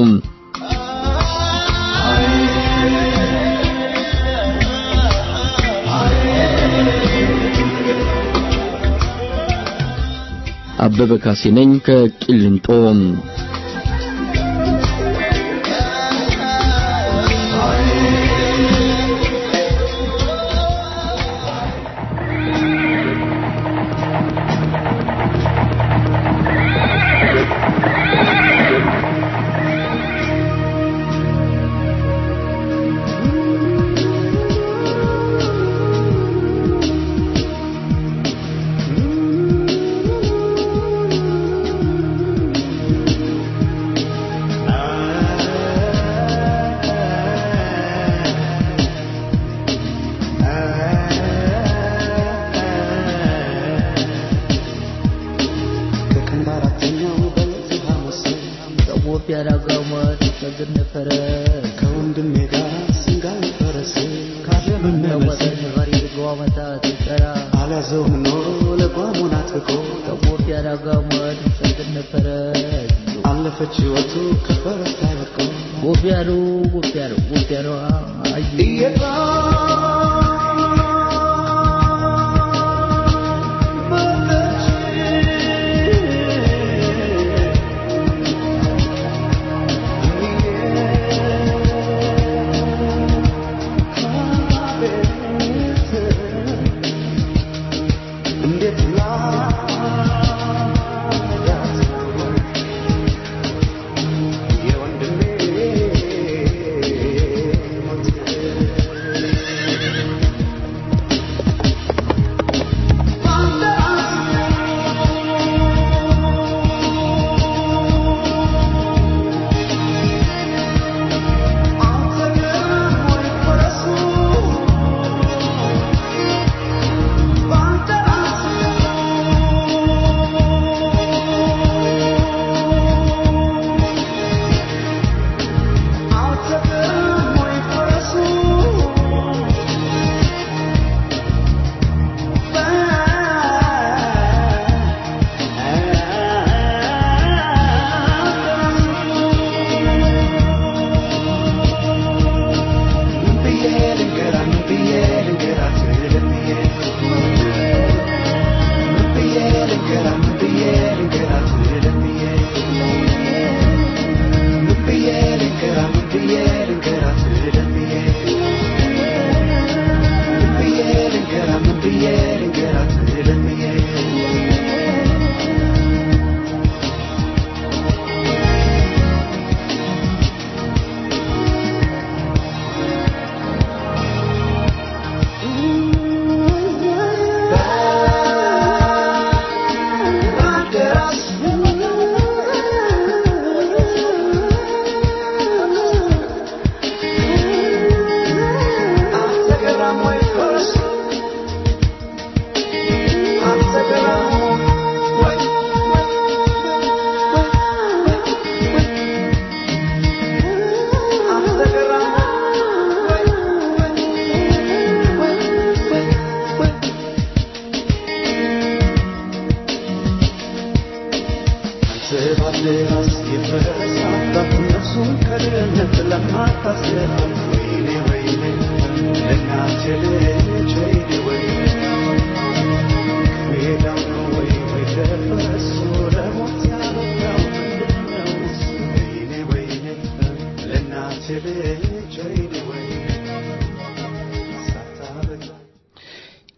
አበበ ካሴ ነኝ ከቂሊንጦ። ከወንድሜ ጋር ስንጋል ፈረስ ካለመመለስ አልያዘውም ኖሮ ለጓሙን አጥብቆ አለፈች ሕይወቱ ከፈረስ ላይ ወድቆ ጎቢያሉ ጎቢያሉ ጎቢያሉ አዩ እንዴት ላያት የወንድሜ ሞት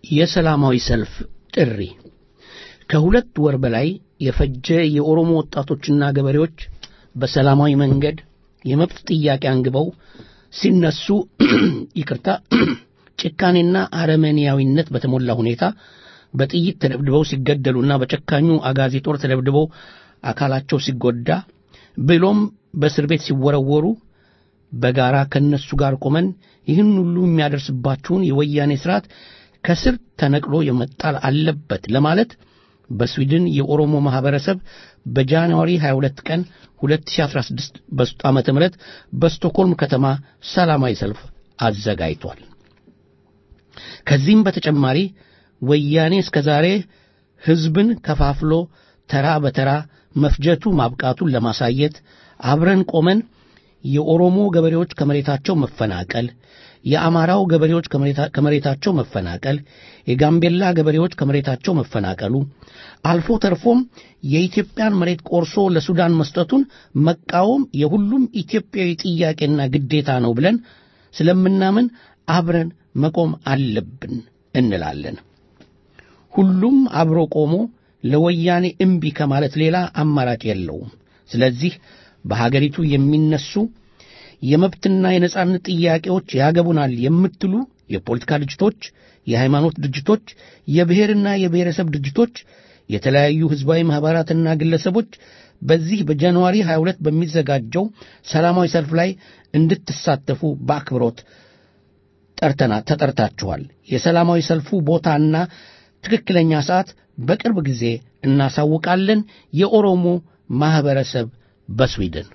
የሰላማዊ ሰልፍ ጥሪ ከሁለት ወር በላይ የፈጀ የኦሮሞ ወጣቶችና ገበሬዎች በሰላማዊ መንገድ የመብት ጥያቄ አንግበው ሲነሱ ይቅርታ ጭካኔና አረመኔያዊነት በተሞላ ሁኔታ በጥይት ተደብድበው ሲገደሉና በጨካኙ አጋዚ ጦር ተደብድበው አካላቸው ሲጎዳ ብሎም በእስር ቤት ሲወረወሩ በጋራ ከነሱ ጋር ቆመን ይህን ሁሉ የሚያደርስባችሁን የወያኔ ስርዓት ከስር ተነቅሎ የመጣል አለበት ለማለት በስዊድን የኦሮሞ ማህበረሰብ በጃንዋሪ 22 ቀን 2016 በስጡ ዓመተ ምህረት በስቶኮልም ከተማ ሰላማዊ ሰልፍ አዘጋጅቷል። ከዚህም በተጨማሪ ወያኔ እስከ ዛሬ ህዝብን ከፋፍሎ ተራ በተራ መፍጀቱ ማብቃቱን ለማሳየት አብረን ቆመን የኦሮሞ ገበሬዎች ከመሬታቸው መፈናቀል፣ የአማራው ገበሬዎች ከመሬታቸው መፈናቀል፣ የጋምቤላ ገበሬዎች ከመሬታቸው መፈናቀሉ አልፎ ተርፎም የኢትዮጵያን መሬት ቆርሶ ለሱዳን መስጠቱን መቃወም የሁሉም ኢትዮጵያዊ ጥያቄና ግዴታ ነው ብለን ስለምናምን አብረን መቆም አለብን እንላለን። ሁሉም አብሮ ቆሞ ለወያኔ እምቢ ከማለት ሌላ አማራጭ የለውም። ስለዚህ በሀገሪቱ የሚነሱ የመብትና የነጻነት ጥያቄዎች ያገቡናል የምትሉ የፖለቲካ ድርጅቶች፣ የሃይማኖት ድርጅቶች፣ የብሔርና የብሔረሰብ ድርጅቶች፣ የተለያዩ ህዝባዊ ማኅበራትና ግለሰቦች በዚህ በጃንዋሪ 22 በሚዘጋጀው ሰላማዊ ሰልፍ ላይ እንድትሳተፉ በአክብሮት ጠርተና ተጠርታችኋል። የሰላማዊ ሰልፉ ቦታና ትክክለኛ ሰዓት በቅርብ ጊዜ እናሳውቃለን። የኦሮሞ ማህበረሰብ በስዊድን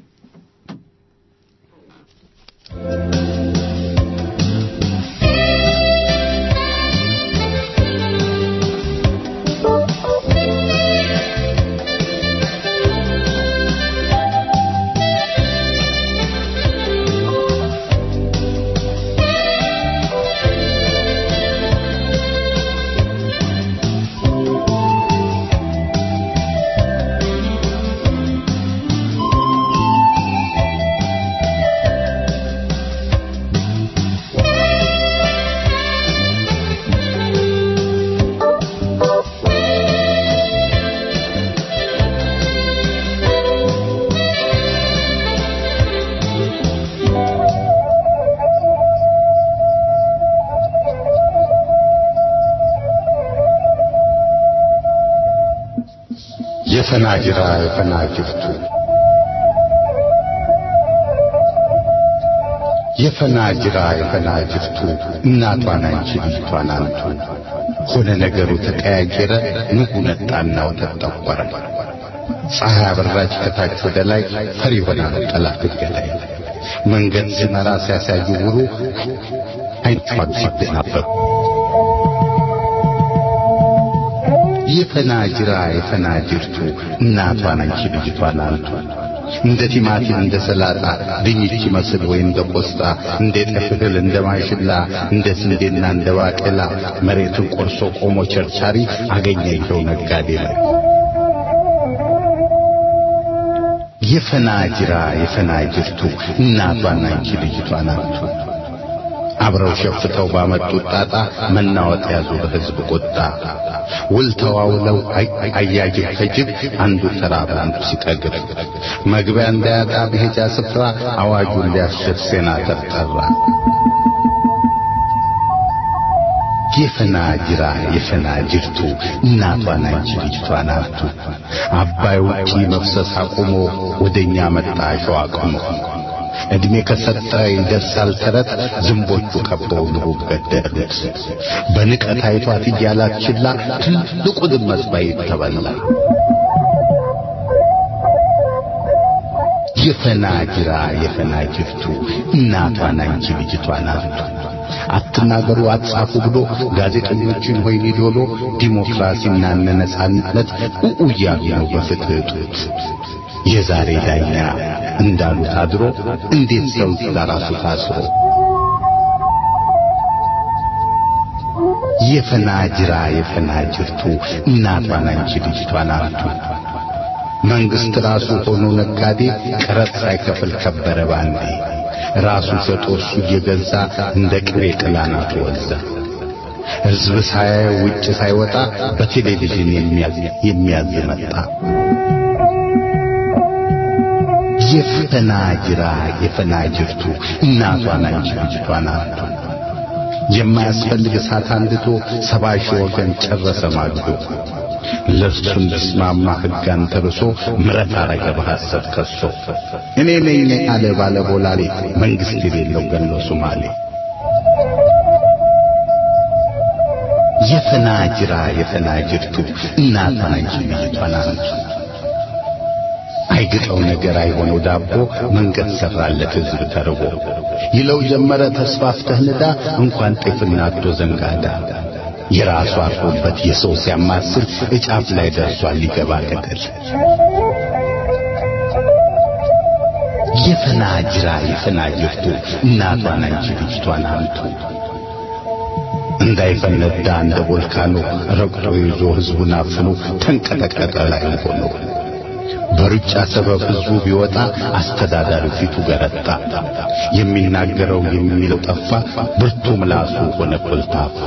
የፈናጅራ የፈናጅርቱ የፈናጅራ የፈናጅርቱ እናቷን አንቺ ልጅቷን አንቱ ሆነ ነገሩ ተቀያየረ ንጉ ነጣና ወተት ጠቆረ ፀሐይ አበራች ከታች ወደ ላይ ፈሪ ሆና ጠላት ገዳይ መንገድ ሲመራ ሲያሳዩ ውሩ አይኗን ሲደናበሩ የፈናጅራ የፈናጅርቱ እናቷን አንቺ ልጅቷን አንቱ እንደ ቲማቲም እንደ ሰላጣ ድንች ይመስል ወይ እንደ ቆስጣ እንደ ጤፍ እህል እንደ ማሽላ እንደ ስንዴና እንደ ባቄላ መሬቱን ቆርሶ ቆሞ ቸርቻሪ አገኘ ይኸው ነጋዴ ላይ የፈናጅራ የፈናጅርቱ እናቷን አንቺ ልጅቷን አንቱ አብረው ሸፍተው ባመጡት ጣጣ መናወጥ ያዙ በሕዝብ ቁጣ ውል ተዋውለው አያጅብ ከጅብ አንዱ ተራ በአንዱ ሲጠግብ መግቢያ እንዳያጣ በሄጃ ስፍራ አዋጁን ሊያሽር ሴናተር ጠራ። የፈናጅራ የፈናጅርቱ እናቷን አንቺ ልጅቷን አርቱ አባይ ውጪ መፍሰስ አቁሞ ወደኛ መጣ ሸዋ አቅሞ ዕድሜ ከሰጠ ይደርሳል ተረት ዝንቦቹ ከበው ንቡብ ገደሉት በንቀት አይቷት እያላት ችላ ትልቁንም መስባይ ተበላ የፈናጅራ የፈናጅርቱ እናቷን አንቺ ልጅቷን አርቱ አትናገሩ አትጻፉ ብሎ ጋዜጠኞችን ሆይኒ ዶሎ ዲሞክራሲና ነጻነት ኡኡ እያሉ ነው በፍትህ እጦት የዛሬ ዳኛ እንዳሉት አድሮ እንዴት ሰው ለራሱ ታስሮ የፈናጅራ የፈናጅርቱ እናቷን አንቺ ልጅቷን አርቱ መንግስት ራሱ ሆኖ ነጋዴ ቀረጥ ሳይከፍል ከበረ ባንዴ ራሱ ሸጦ እሱ እየገዛ እንደ ቅቤ ቅላናቱ ወዛ ሕዝብ ሳያየው ውጭ ሳይወጣ በቴሌቪዥን የሚያዝ የሚያዝ መጣ። የፈናጅራ የፈናጅርቱ እናቷን አንቺ ልጅቷን አቶ የማያስፈልግ እሳት አንድቶ ሰባ ሺህ ወገን ጨረሰ ማግዶ ለእሱ እንዲስማማ ሕግ አንተርሶ ምረት አረገ በሐሰት ከሶ እኔ ነኝ አለ ባለ ቦላሌ መንግሥት የሌለው ገሎ ሶማሌ የፈናጅራ የፈናጅርቱ እናቷን አንቺ ልጅቷን አንቱ አይግጠው ነገር አይሆነው ዳቦ መንገድ ሰራለት ሕዝብ ተርቦ ይለው ጀመረ ተስፋፍተህ ንዳ እንኳን ጤፍና አዶ ዘንጋዳ የራሱ አርፎበት የሰው ሲያማስል እጫፍ ላይ ደርሷል ሊገባ ገደል የፈናጅራ የፈናጅርቱ እናቷን አንቺ ልጅቷን አምቱ እንዳይፈነዳ እንደ ቮልካኖ ረግጦ ይዞ ሕዝቡን አፍኖ ተንቀጠቀጠ ላይ ሆኖ በሩጫ ሰበብ ሕዝቡ ቢወጣ አስተዳዳሪው ፊቱ ገረጣ። የሚናገረው የሚለው ጠፋ፣ ብርቱ ምላሱ ሆነ ኮልታፋ።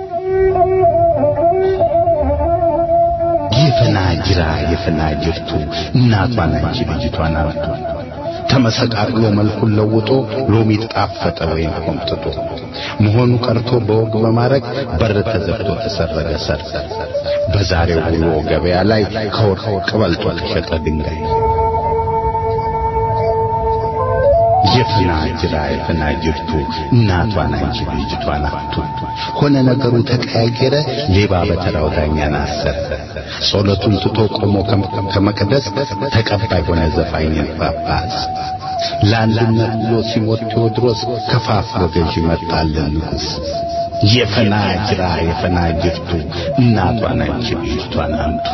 የፈናጅራ የፈናጅርቱ እናቷን አንቺ ልጅቷን አምጡ ተመሰቃቅሎ መልኩን ለውጦ ሎሚ ጣፈጠ ወይም ቆምጥጦ መሆኑ ቀርቶ በወግ በማረግ በር ተዘግቶ ተሰረገ ሰርግ በዛሬው ውሎ ገበያ ላይ ከወርቅ በልጦ ተሸጠ ድንጋይ የፈናጅራ የፈናጅርቱ እናቷን አንቺ ልጅቷን አቱ ሆነ ነገሩ ተቀያየረ ሌባ በተራው ዳኛን አሰረ ጸሎቱን ትቶ ቆሞ ከመቅደስ ተቀባይ ሆነ ዘፋኝ ጳጳስ ለአንድነት ብሎ ሲሞት ቴዎድሮስ ከፋፍሎ ገዢ መጣልን ንጉሥ የፈናጅራ የፈናጅርቱ እናቷን አንቺ ልጅቷን አምጡ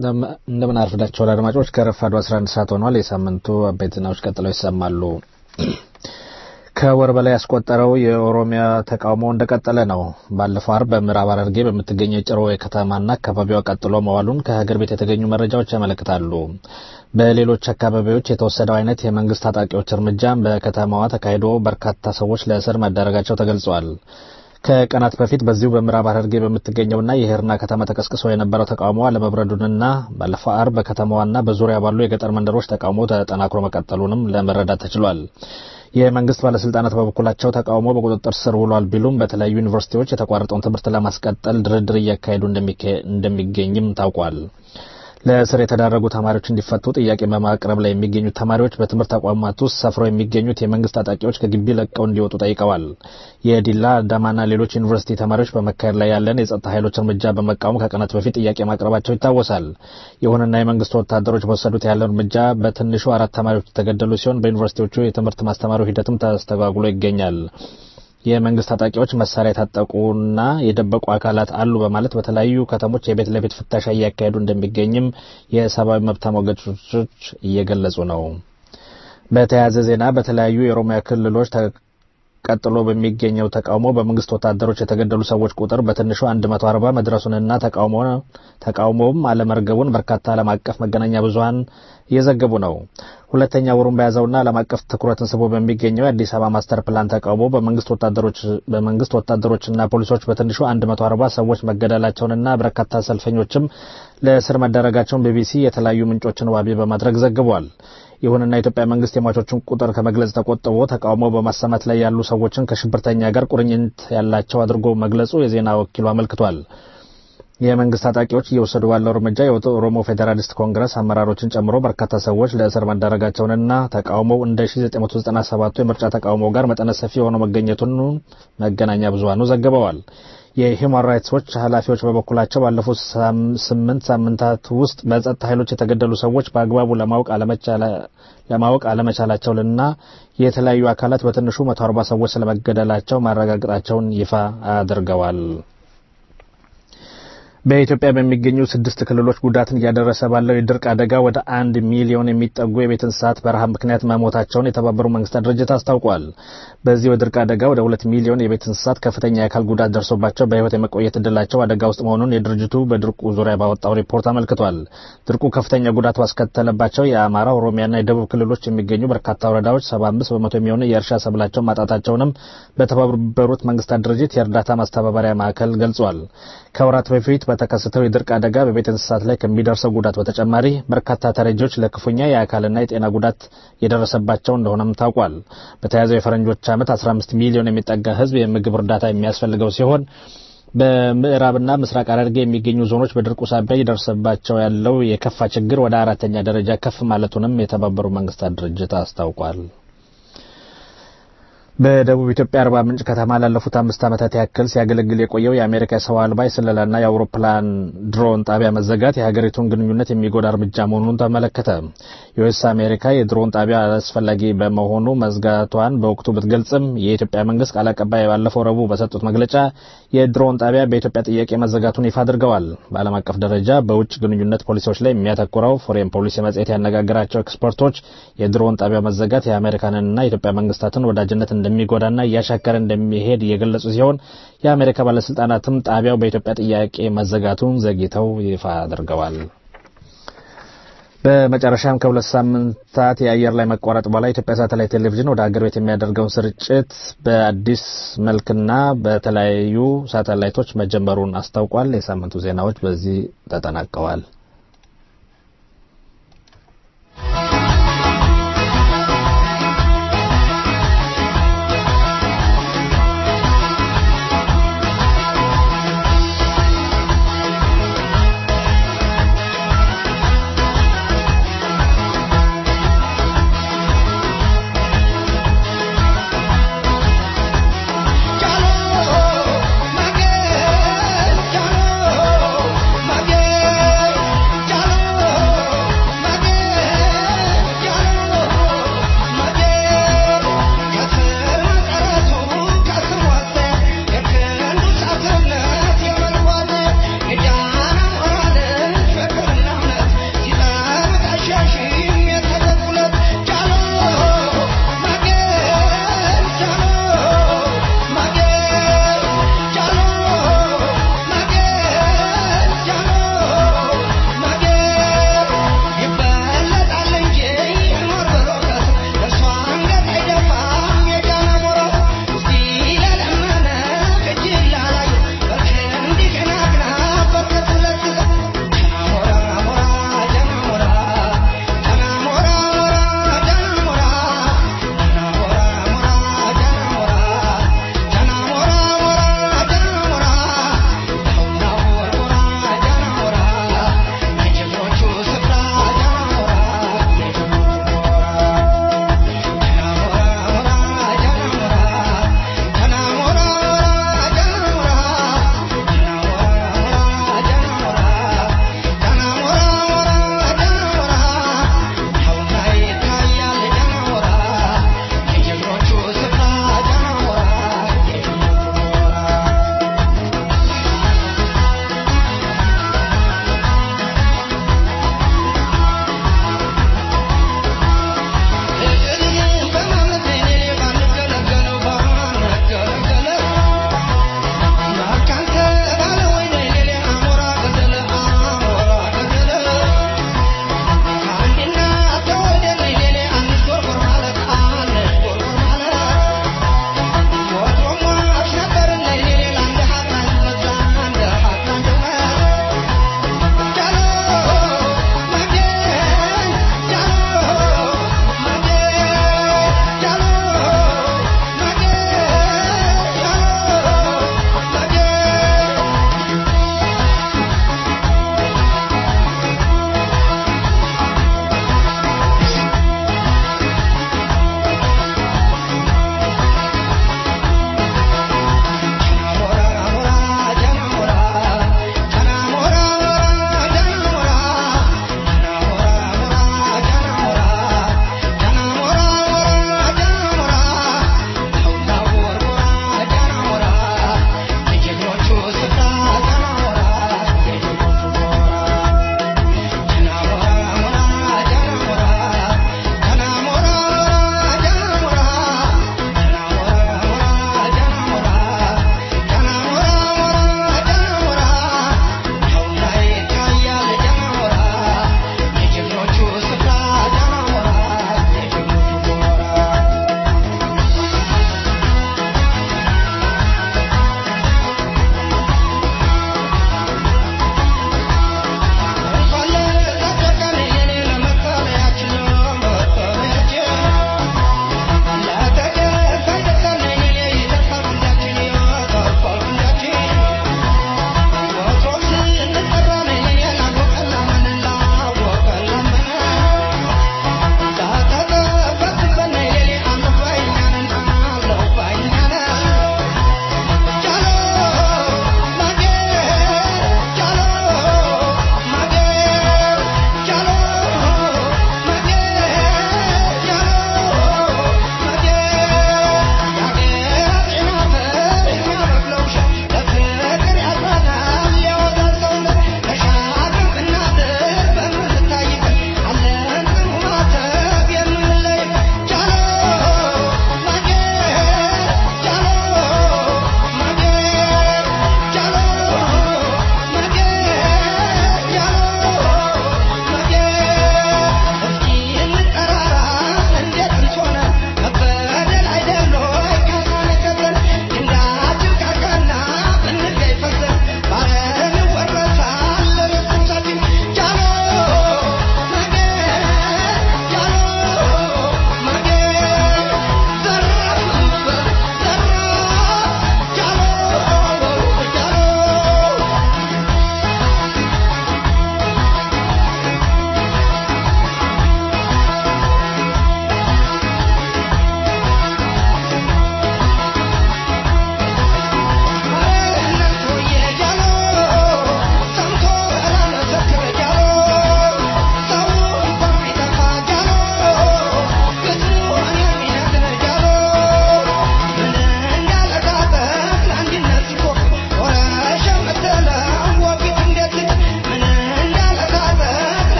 እንደምን አርፍዳችኋል አድማጮች። ከረፋዱ 11 ሰዓት ሆኗል። የሳምንቱ አበይት ዜናዎች ቀጥለው ይሰማሉ። ከወር በላይ ያስቆጠረው የኦሮሚያ ተቃውሞ እንደቀጠለ ነው። ባለፈው አርብ በምዕራብ ሐረርጌ በምትገኘው የጭሮ ከተማና አካባቢዋ ቀጥሎ መዋሉን ከሀገር ቤት የተገኙ መረጃዎች ያመለክታሉ። በሌሎች አካባቢዎች የተወሰደው አይነት የመንግስት ታጣቂዎች እርምጃም በከተማዋ ተካሂዶ በርካታ ሰዎች ለእስር መዳረጋቸው ተገልጿል። ከቀናት በፊት በዚሁ በምዕራብ ሐረርጌ በምትገኘውና የሄርና ከተማ ተቀስቅሶ የነበረው ተቃውሞ አለመብረዱንና ባለፈው አርብ በከተማዋና በዙሪያ ባሉ የገጠር መንደሮች ተቃውሞ ተጠናክሮ መቀጠሉንም ለመረዳት ተችሏል። የመንግስት ባለስልጣናት በበኩላቸው ተቃውሞ በቁጥጥር ስር ውሏል ቢሉም በተለያዩ ዩኒቨርሲቲዎች የተቋረጠውን ትምህርት ለማስቀጠል ድርድር እያካሄዱ እንደሚገኝም ታውቋል። ለእስር የተዳረጉ ተማሪዎች እንዲፈቱ ጥያቄ በማቅረብ ላይ የሚገኙት ተማሪዎች በትምህርት ተቋማት ውስጥ ሰፍረው የሚገኙት የመንግስት ታጣቂዎች ከግቢ ለቀው እንዲወጡ ጠይቀዋል። የዲላ አዳማና ሌሎች ዩኒቨርሲቲ ተማሪዎች በመካሄድ ላይ ያለን የጸጥታ ኃይሎች እርምጃ በመቃወም ከቀናት በፊት ጥያቄ ማቅረባቸው ይታወሳል። ይሁንና የመንግስት ወታደሮች በወሰዱት ያለው እርምጃ በትንሹ አራት ተማሪዎች የተገደሉ ሲሆን በዩኒቨርሲቲዎቹ የትምህርት ማስተማሩ ሂደትም ተስተጓጉሎ ይገኛል። የመንግስት ታጣቂዎች መሳሪያ የታጠቁና የደበቁ አካላት አሉ በማለት በተለያዩ ከተሞች የቤት ለቤት ፍተሻ እያካሄዱ እንደሚገኝም የሰብአዊ መብት ተሟጋቾች እየገለጹ ነው። በተያያዘ ዜና በተለያዩ የኦሮሚያ ክልሎች ቀጥሎ በሚገኘው ተቃውሞ በመንግስት ወታደሮች የተገደሉ ሰዎች ቁጥር በትንሹ 140 መድረሱንና ተቃውሞውም አለመርገቡን በርካታ ዓለም አቀፍ መገናኛ ብዙኃን እየዘገቡ ነው። ሁለተኛ ወሩን በያዘውና ዓለም አቀፍ ትኩረትን ስቦ በሚገኘው የአዲስ አበባ ማስተር ፕላን ተቃውሞ በመንግስት ወታደሮችና ፖሊሶች በትንሹ 140 ሰዎች መገደላቸውንና በርካታ ሰልፈኞችም ለእስር መዳረጋቸውን ቢቢሲ የተለያዩ ምንጮችን ዋቢ በማድረግ ዘግቧል። ይሁንና የኢትዮጵያ መንግስት የሟቾችን ቁጥር ከመግለጽ ተቆጥቦ ተቃውሞ በማሰማት ላይ ያሉ ሰዎችን ከሽብርተኛ ጋር ቁርኝት ያላቸው አድርጎ መግለጹ የዜና ወኪሉ አመልክቷል። የመንግስት ታጣቂዎች እየወሰዱ ባለው እርምጃ የኦሮሞ ፌዴራሊስት ኮንግረስ አመራሮችን ጨምሮ በርካታ ሰዎች ለእስር መዳረጋቸውንና ተቃውሞው እንደ 1997 የምርጫ ተቃውሞ ጋር መጠነ ሰፊ ሆኖ መገኘቱን መገናኛ ብዙሃኑ ዘግበዋል። የሂውማን ራይትስ ዎች ኃላፊዎች በበኩላቸው ባለፉት ስምንት ሳምንታት ውስጥ በጸጥታ ኃይሎች የተገደሉ ሰዎች በአግባቡ ለማወቅ አለመቻላቸውንና የተለያዩ አካላት በትንሹ 140 ሰዎች ስለመገደላቸው ማረጋገጣቸውን ይፋ አድርገዋል። በኢትዮጵያ በሚገኙ ስድስት ክልሎች ጉዳትን እያደረሰ ባለው የድርቅ አደጋ ወደ አንድ ሚሊዮን የሚጠጉ የቤት እንስሳት በረሃብ ምክንያት መሞታቸውን የተባበሩት መንግስታት ድርጅት አስታውቋል። በዚህ የድርቅ አደጋ ወደ ሁለት ሚሊዮን የቤት እንስሳት ከፍተኛ የአካል ጉዳት ደርሶባቸው በሕይወት የመቆየት እድላቸው አደጋ ውስጥ መሆኑን የድርጅቱ በድርቁ ዙሪያ ባወጣው ሪፖርት አመልክቷል። ድርቁ ከፍተኛ ጉዳት ባስከተለባቸው የአማራ፣ ኦሮሚያና የደቡብ ክልሎች የሚገኙ በርካታ ወረዳዎች 75 በመቶ የሚሆኑ የእርሻ ሰብላቸውን ማጣታቸውንም በተባበሩት መንግስታት ድርጅት የእርዳታ ማስተባበሪያ ማዕከል ገልጿል። ከወራት በፊት በተከሰተው የድርቅ አደጋ በቤት እንስሳት ላይ ከሚደርሰው ጉዳት በተጨማሪ በርካታ ተረጂዎች ለክፉኛ የአካልና የጤና ጉዳት የደረሰባቸው እንደሆነም ታውቋል። በተያዘው የፈረንጆች ዓመት 15 ሚሊዮን የሚጠጋ ህዝብ የምግብ እርዳታ የሚያስፈልገው ሲሆን በምዕራብና ምስራቅ ሐረርጌ የሚገኙ ዞኖች በድርቁ ሳቢያ ይደርስባቸው ያለው የከፋ ችግር ወደ አራተኛ ደረጃ ከፍ ማለቱንም የተባበሩት መንግስታት ድርጅት አስታውቋል። በደቡብ ኢትዮጵያ አርባ ምንጭ ከተማ ላለፉት አምስት ዓመታት ያክል ሲያገለግል የቆየው የአሜሪካ የሰው አልባ የስለላና የአውሮፕላን ድሮን ጣቢያ መዘጋት የሀገሪቱን ግንኙነት የሚጎዳ እርምጃ መሆኑን ተመለከተ። ዩኤስ አሜሪካ የድሮን ጣቢያ አስፈላጊ በመሆኑ መዝጋቷን በወቅቱ ብትገልጽም የኢትዮጵያ መንግስት ቃል አቀባይ ባለፈው ረቡዕ በሰጡት መግለጫ የድሮን ጣቢያ በኢትዮጵያ ጥያቄ መዘጋቱን ይፋ አድርገዋል። በዓለም አቀፍ ደረጃ በውጭ ግንኙነት ፖሊሲዎች ላይ የሚያተኩረው ፎሬን ፖሊሲ መጽሔት ያነጋገራቸው ኤክስፐርቶች የድሮን ጣቢያ መዘጋት የአሜሪካንንና የኢትዮጵያ መንግስታትን ወዳጅነት እንደሚጎዳና እያሻከረ እንደሚሄድ እየገለጹ ሲሆን የአሜሪካ ባለስልጣናትም ጣቢያው በኢትዮጵያ ጥያቄ መዘጋቱን ዘግይተው ይፋ አድርገዋል። በመጨረሻም ከሁለት ሳምንታት የአየር ላይ መቋረጥ በኋላ የኢትዮጵያ ሳተላይት ቴሌቪዥን ወደ ሀገር ቤት የሚያደርገውን ስርጭት በአዲስ መልክና በተለያዩ ሳተላይቶች መጀመሩን አስታውቋል። የሳምንቱ ዜናዎች በዚህ ተጠናቀዋል። Mage,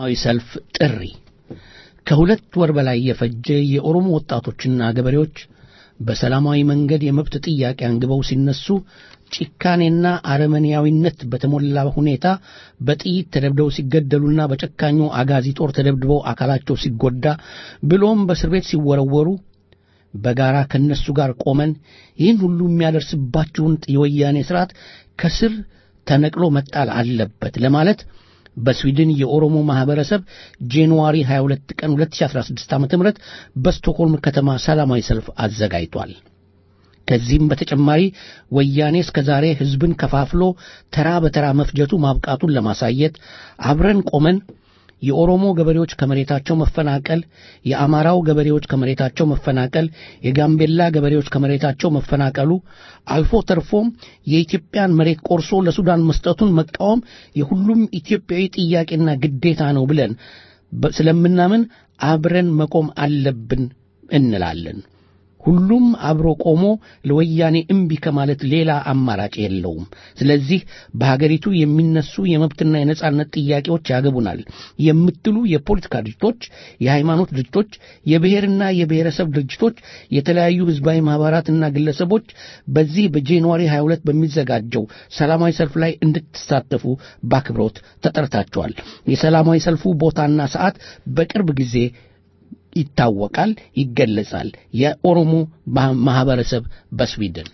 የሰላማዊ ሰልፍ ጥሪ ከሁለት ወር በላይ የፈጀ የኦሮሞ ወጣቶችና ገበሬዎች በሰላማዊ መንገድ የመብት ጥያቄ አንግበው ሲነሱ ጭካኔና አረመኔያዊነት በተሞላ ሁኔታ በጥይት ተደብድበው ሲገደሉና በጨካኙ አጋዚ ጦር ተደብድበው አካላቸው ሲጎዳ ብሎም በእስር ቤት ሲወረወሩ በጋራ ከነሱ ጋር ቆመን ይህን ሁሉ የሚያደርስባችሁን የወያኔ ስርዓት ከስር ተነቅሎ መጣል አለበት ለማለት በስዊድን የኦሮሞ ማህበረሰብ ጃንዋሪ 22 ቀን 2016 ዓ.ም በስቶክሆልም ከተማ ሰላማዊ ሰልፍ አዘጋጅቷል። ከዚህም በተጨማሪ ወያኔ እስከ ዛሬ ህዝብን ከፋፍሎ ተራ በተራ መፍጀቱ ማብቃቱን ለማሳየት አብረን ቆመን የኦሮሞ ገበሬዎች ከመሬታቸው መፈናቀል፣ የአማራው ገበሬዎች ከመሬታቸው መፈናቀል፣ የጋምቤላ ገበሬዎች ከመሬታቸው መፈናቀሉ አልፎ ተርፎም የኢትዮጵያን መሬት ቆርሶ ለሱዳን መስጠቱን መቃወም የሁሉም ኢትዮጵያዊ ጥያቄና ግዴታ ነው ብለን ስለምናምን አብረን መቆም አለብን እንላለን። ሁሉም አብሮ ቆሞ ለወያኔ እምቢ ከማለት ሌላ አማራጭ የለውም። ስለዚህ በሀገሪቱ የሚነሱ የመብትና የነጻነት ጥያቄዎች ያገቡናል የምትሉ የፖለቲካ ድርጅቶች፣ የሃይማኖት ድርጅቶች፣ የብሔርና የብሔረሰብ ድርጅቶች፣ የተለያዩ ህዝባዊ ማህበራትና ግለሰቦች በዚህ በጃንዋሪ 22 በሚዘጋጀው ሰላማዊ ሰልፍ ላይ እንድትሳተፉ በአክብሮት ተጠርታችኋል። የሰላማዊ ሰልፉ ቦታና ሰዓት በቅርብ ጊዜ ይታወቃል፣ ይገለጻል። የኦሮሞ ማህበረሰብ በስዊድን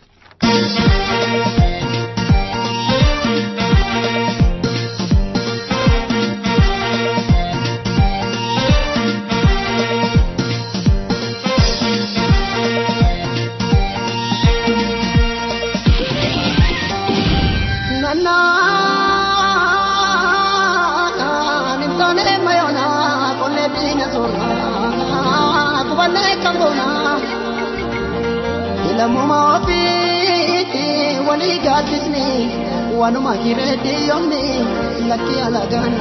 lammuma ofiitti walii gaaddisni wanuma jireetti yoomni lakki alagaan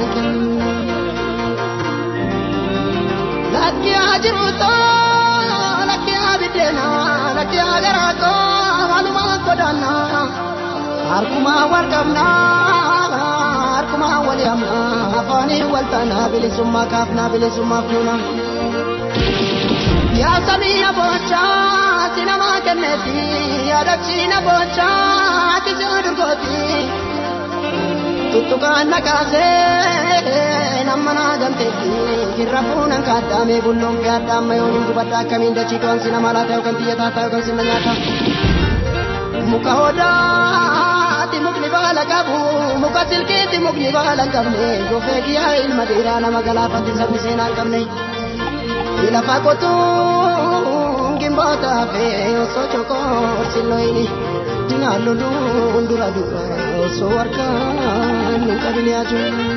lakki haa jiruuto lakki haa biddeena lakki haa garaako wanuma godaanna harkuma wal qabna harkuma wal yaamna afaanii wal taana bilisummaa kaafna bilisummaa fuuna yaa samii aboochaa ati nama kenneeti yaadachiina bocha ati siudurgooti tuttukaan nakaasee nama naa gamteetti jirra fuunan kaaddaamee bulloon fi addaamma yoo hin gubadda akkamiin dachii to'an sina malaa ta'e yookaan xiyya taataa yookaan sina nyaata muka hodaati mukni baala qabu muka silkiitti mukni baala hin qabne gofee kiyyaa ilma dhiiraa nama galaafatti sabni seenaa hin qabne lafa qotuu gimbota fe oso choko siloini dinalo dura dura oso warka nunca vine a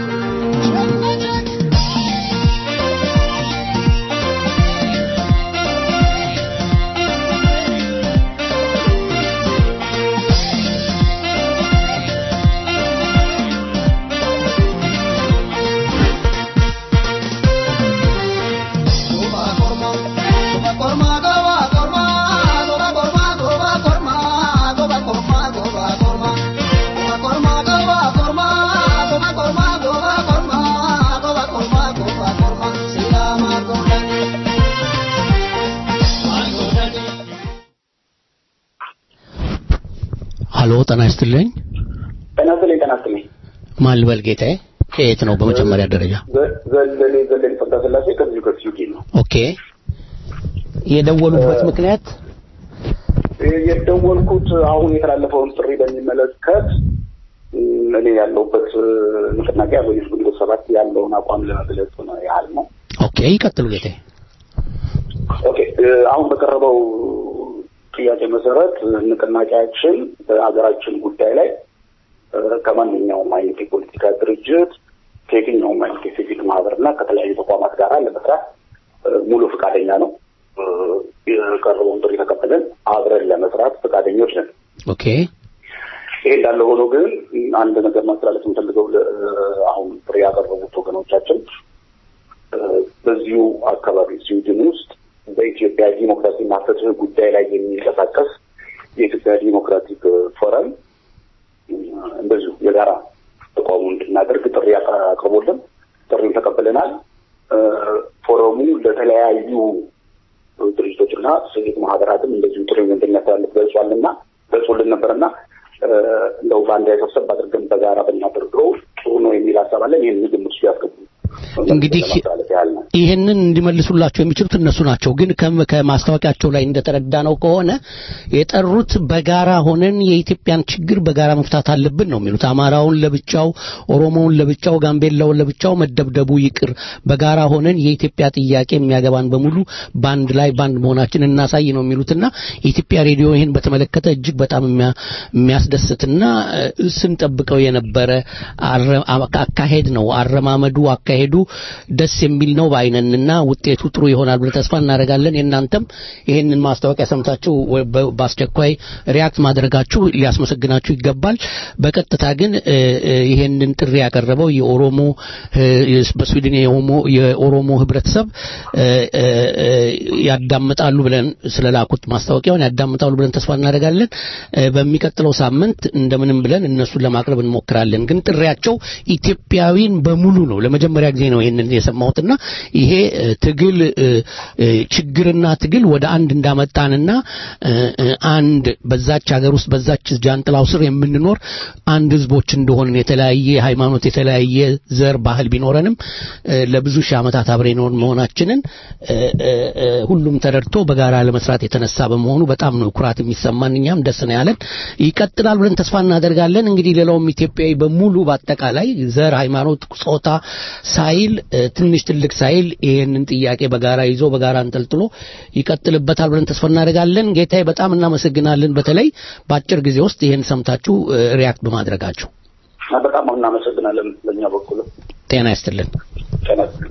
ሀሎ ጤና ይስጥልኝ ጤና ይስጥልኝ ጤና ይስጥልኝ ማን ልበል ጌታዬ ከየት ነው በመጀመሪያ ደረጃ ዘለሌ ዘለሌ ጸጋ ስላሴ ከዚሁ ከስዩቲ ነው ኦኬ የደወሉበት ምክንያት የደወልኩት አሁን የተላለፈውን ጥሪ በሚመለከት እኔ ያለሁበት ንቅናቄ አርበኞች ግንቦት ሰባት ያለውን አቋም ለመግለጽ ነው ያህል ነው ኦኬ ይቀጥሉ ጌታዬ ኦኬ አሁን በቀረበው ጥያቄ መሰረት ንቅናቄያችን በሀገራችን ጉዳይ ላይ ከማንኛውም አይነት የፖለቲካ ድርጅት ከየትኛውም አይነት የሲቪክ ማህበርና ከተለያዩ ተቋማት ጋር ለመስራት ሙሉ ፈቃደኛ ነው። የቀረበውን ጥሪ ተቀብለን አብረን ለመስራት ፈቃደኞች ነን። ኦኬ ይሄ እንዳለ ሆኖ ግን አንድ ነገር ማስተላለፍ የምፈልገው አሁን ጥሪ ያቀረቡት ወገኖቻችን በዚሁ አካባቢ ስዊድን ውስጥ በኢትዮጵያ ዲሞክራሲና ፍትህ ጉዳይ ላይ የሚንቀሳቀስ የኢትዮጵያ ዲሞክራቲክ ፎረም እንደዚሁ የጋራ ተቋሙ እንድናደርግ ጥሪ አቅርቦልን ጥሪውን ተቀብለናል። እ፣ ፎረሙ ለተለያዩ ድርጅቶችና ሲቪክ ማህበራትም እንደዚሁ ጥሪውን እንድናስተላልፍ ገልጿልና ገልጾልን ነበርና እ፣ እንደው በአንድ ላይ ሰብሰብ አድርገን በጋራ ብናደርገው ጥሩ ነው የሚል ሀሳብ አለን። ይህን ግምት ውስጥ ያስገቡ እንግዲህ ለማስተላለፍ ያህል ነው። ይህንን እንዲመልሱላቸው የሚችሉት እነሱ ናቸው። ግን ከም- ከማስታወቂያቸው ላይ እንደተረዳ ነው ከሆነ የጠሩት በጋራ ሆነን የኢትዮጵያን ችግር በጋራ መፍታት አለብን ነው የሚሉት። አማራውን ለብቻው፣ ኦሮሞውን ለብቻው፣ ጋምቤላውን ለብቻው መደብደቡ ይቅር፣ በጋራ ሆነን የኢትዮጵያ ጥያቄ የሚያገባን በሙሉ በአንድ ላይ በአንድ መሆናችን እናሳይ ነው የሚሉትና የኢትዮጵያ ሬዲዮ ይህን በተመለከተ እጅግ በጣም የሚያ- የሚያስደስትና እ፣ ስንጠብቀው የነበረ አረ- አካሄድ ነው። አረማመዱ አካሄዱ ደስ የሚል ነው በአይነንና ውጤቱ ጥሩ ይሆናል ብለን ተስፋ እናደርጋለን። የእናንተም ይህንን ማስታወቂያ ሰምታችሁ ወ- በ- በአስቸኳይ ሪያክት ማድረጋችሁ ሊያስመሰግናችሁ ይገባል። በቀጥታ ግን እ፣ እ፣ ይህንን ጥሪ ያቀረበው የኦሮሞ እ፣ በስዊድን የኦሞ- የኦሮሞ ህብረተሰብ እ፣ እ፣ እ፣ ያዳምጣሉ ብለን ስለላኩት ማስታወቂያውን ያዳምጣሉ ብለን ተስፋ እናደርጋለን። እ፣ በሚቀጥለው ሳምንት እንደምንም ብለን እነሱን ለማቅረብ እንሞክራለን። ግን ጥሪያቸው ኢትዮጵያዊን በሙሉ ነው። ለመጀመሪያ ጊዜ ነው ይህንን የሰማሁትና ይሄ እ፣ ትግል እ፣ እ፣ ችግርና ትግል ወደ አንድ እንዳመጣንና እ፣ እ፣ አንድ በዛች ሀገር ውስጥ በዛች ጃንጥላው ስር የምንኖር አንድ ህዝቦች እንደሆንን የተለያየ ሃይማኖት፣ የተለያየ ዘር፣ ባህል ቢኖረንም እ፣ ለብዙ ሺህ ዓመታት አብሬ ኖር መሆናችንን እ፣ እ፣ እ፣ ሁሉም ተረድቶ በጋራ ለመስራት የተነሳ በመሆኑ በጣም ነው ኩራት የሚሰማን። እኛም ደስ ነው ያለን። ይቀጥላል ብለን ተስፋ እናደርጋለን። እንግዲህ ሌላውም ኢትዮጵያዊ በሙሉ በአጠቃላይ ዘር፣ ሃይማኖት፣ ጾታ ሳይል እ፣ ትንሽ ትልቅ ሳይል ይህንን ጥያቄ በጋራ ይዞ በጋራ አንጠልጥሎ ይቀጥልበታል ብለን ተስፋ እናደርጋለን። ጌታዬ በጣም እናመሰግናለን። በተለይ በአጭር ጊዜ ውስጥ ይህን ሰምታችሁ እ፣ ሪያክት በማድረጋችሁ በጣም እናመሰግናለን። በእኛ በኩል ጤና ይስጥልን። ጤና ይስጥልን።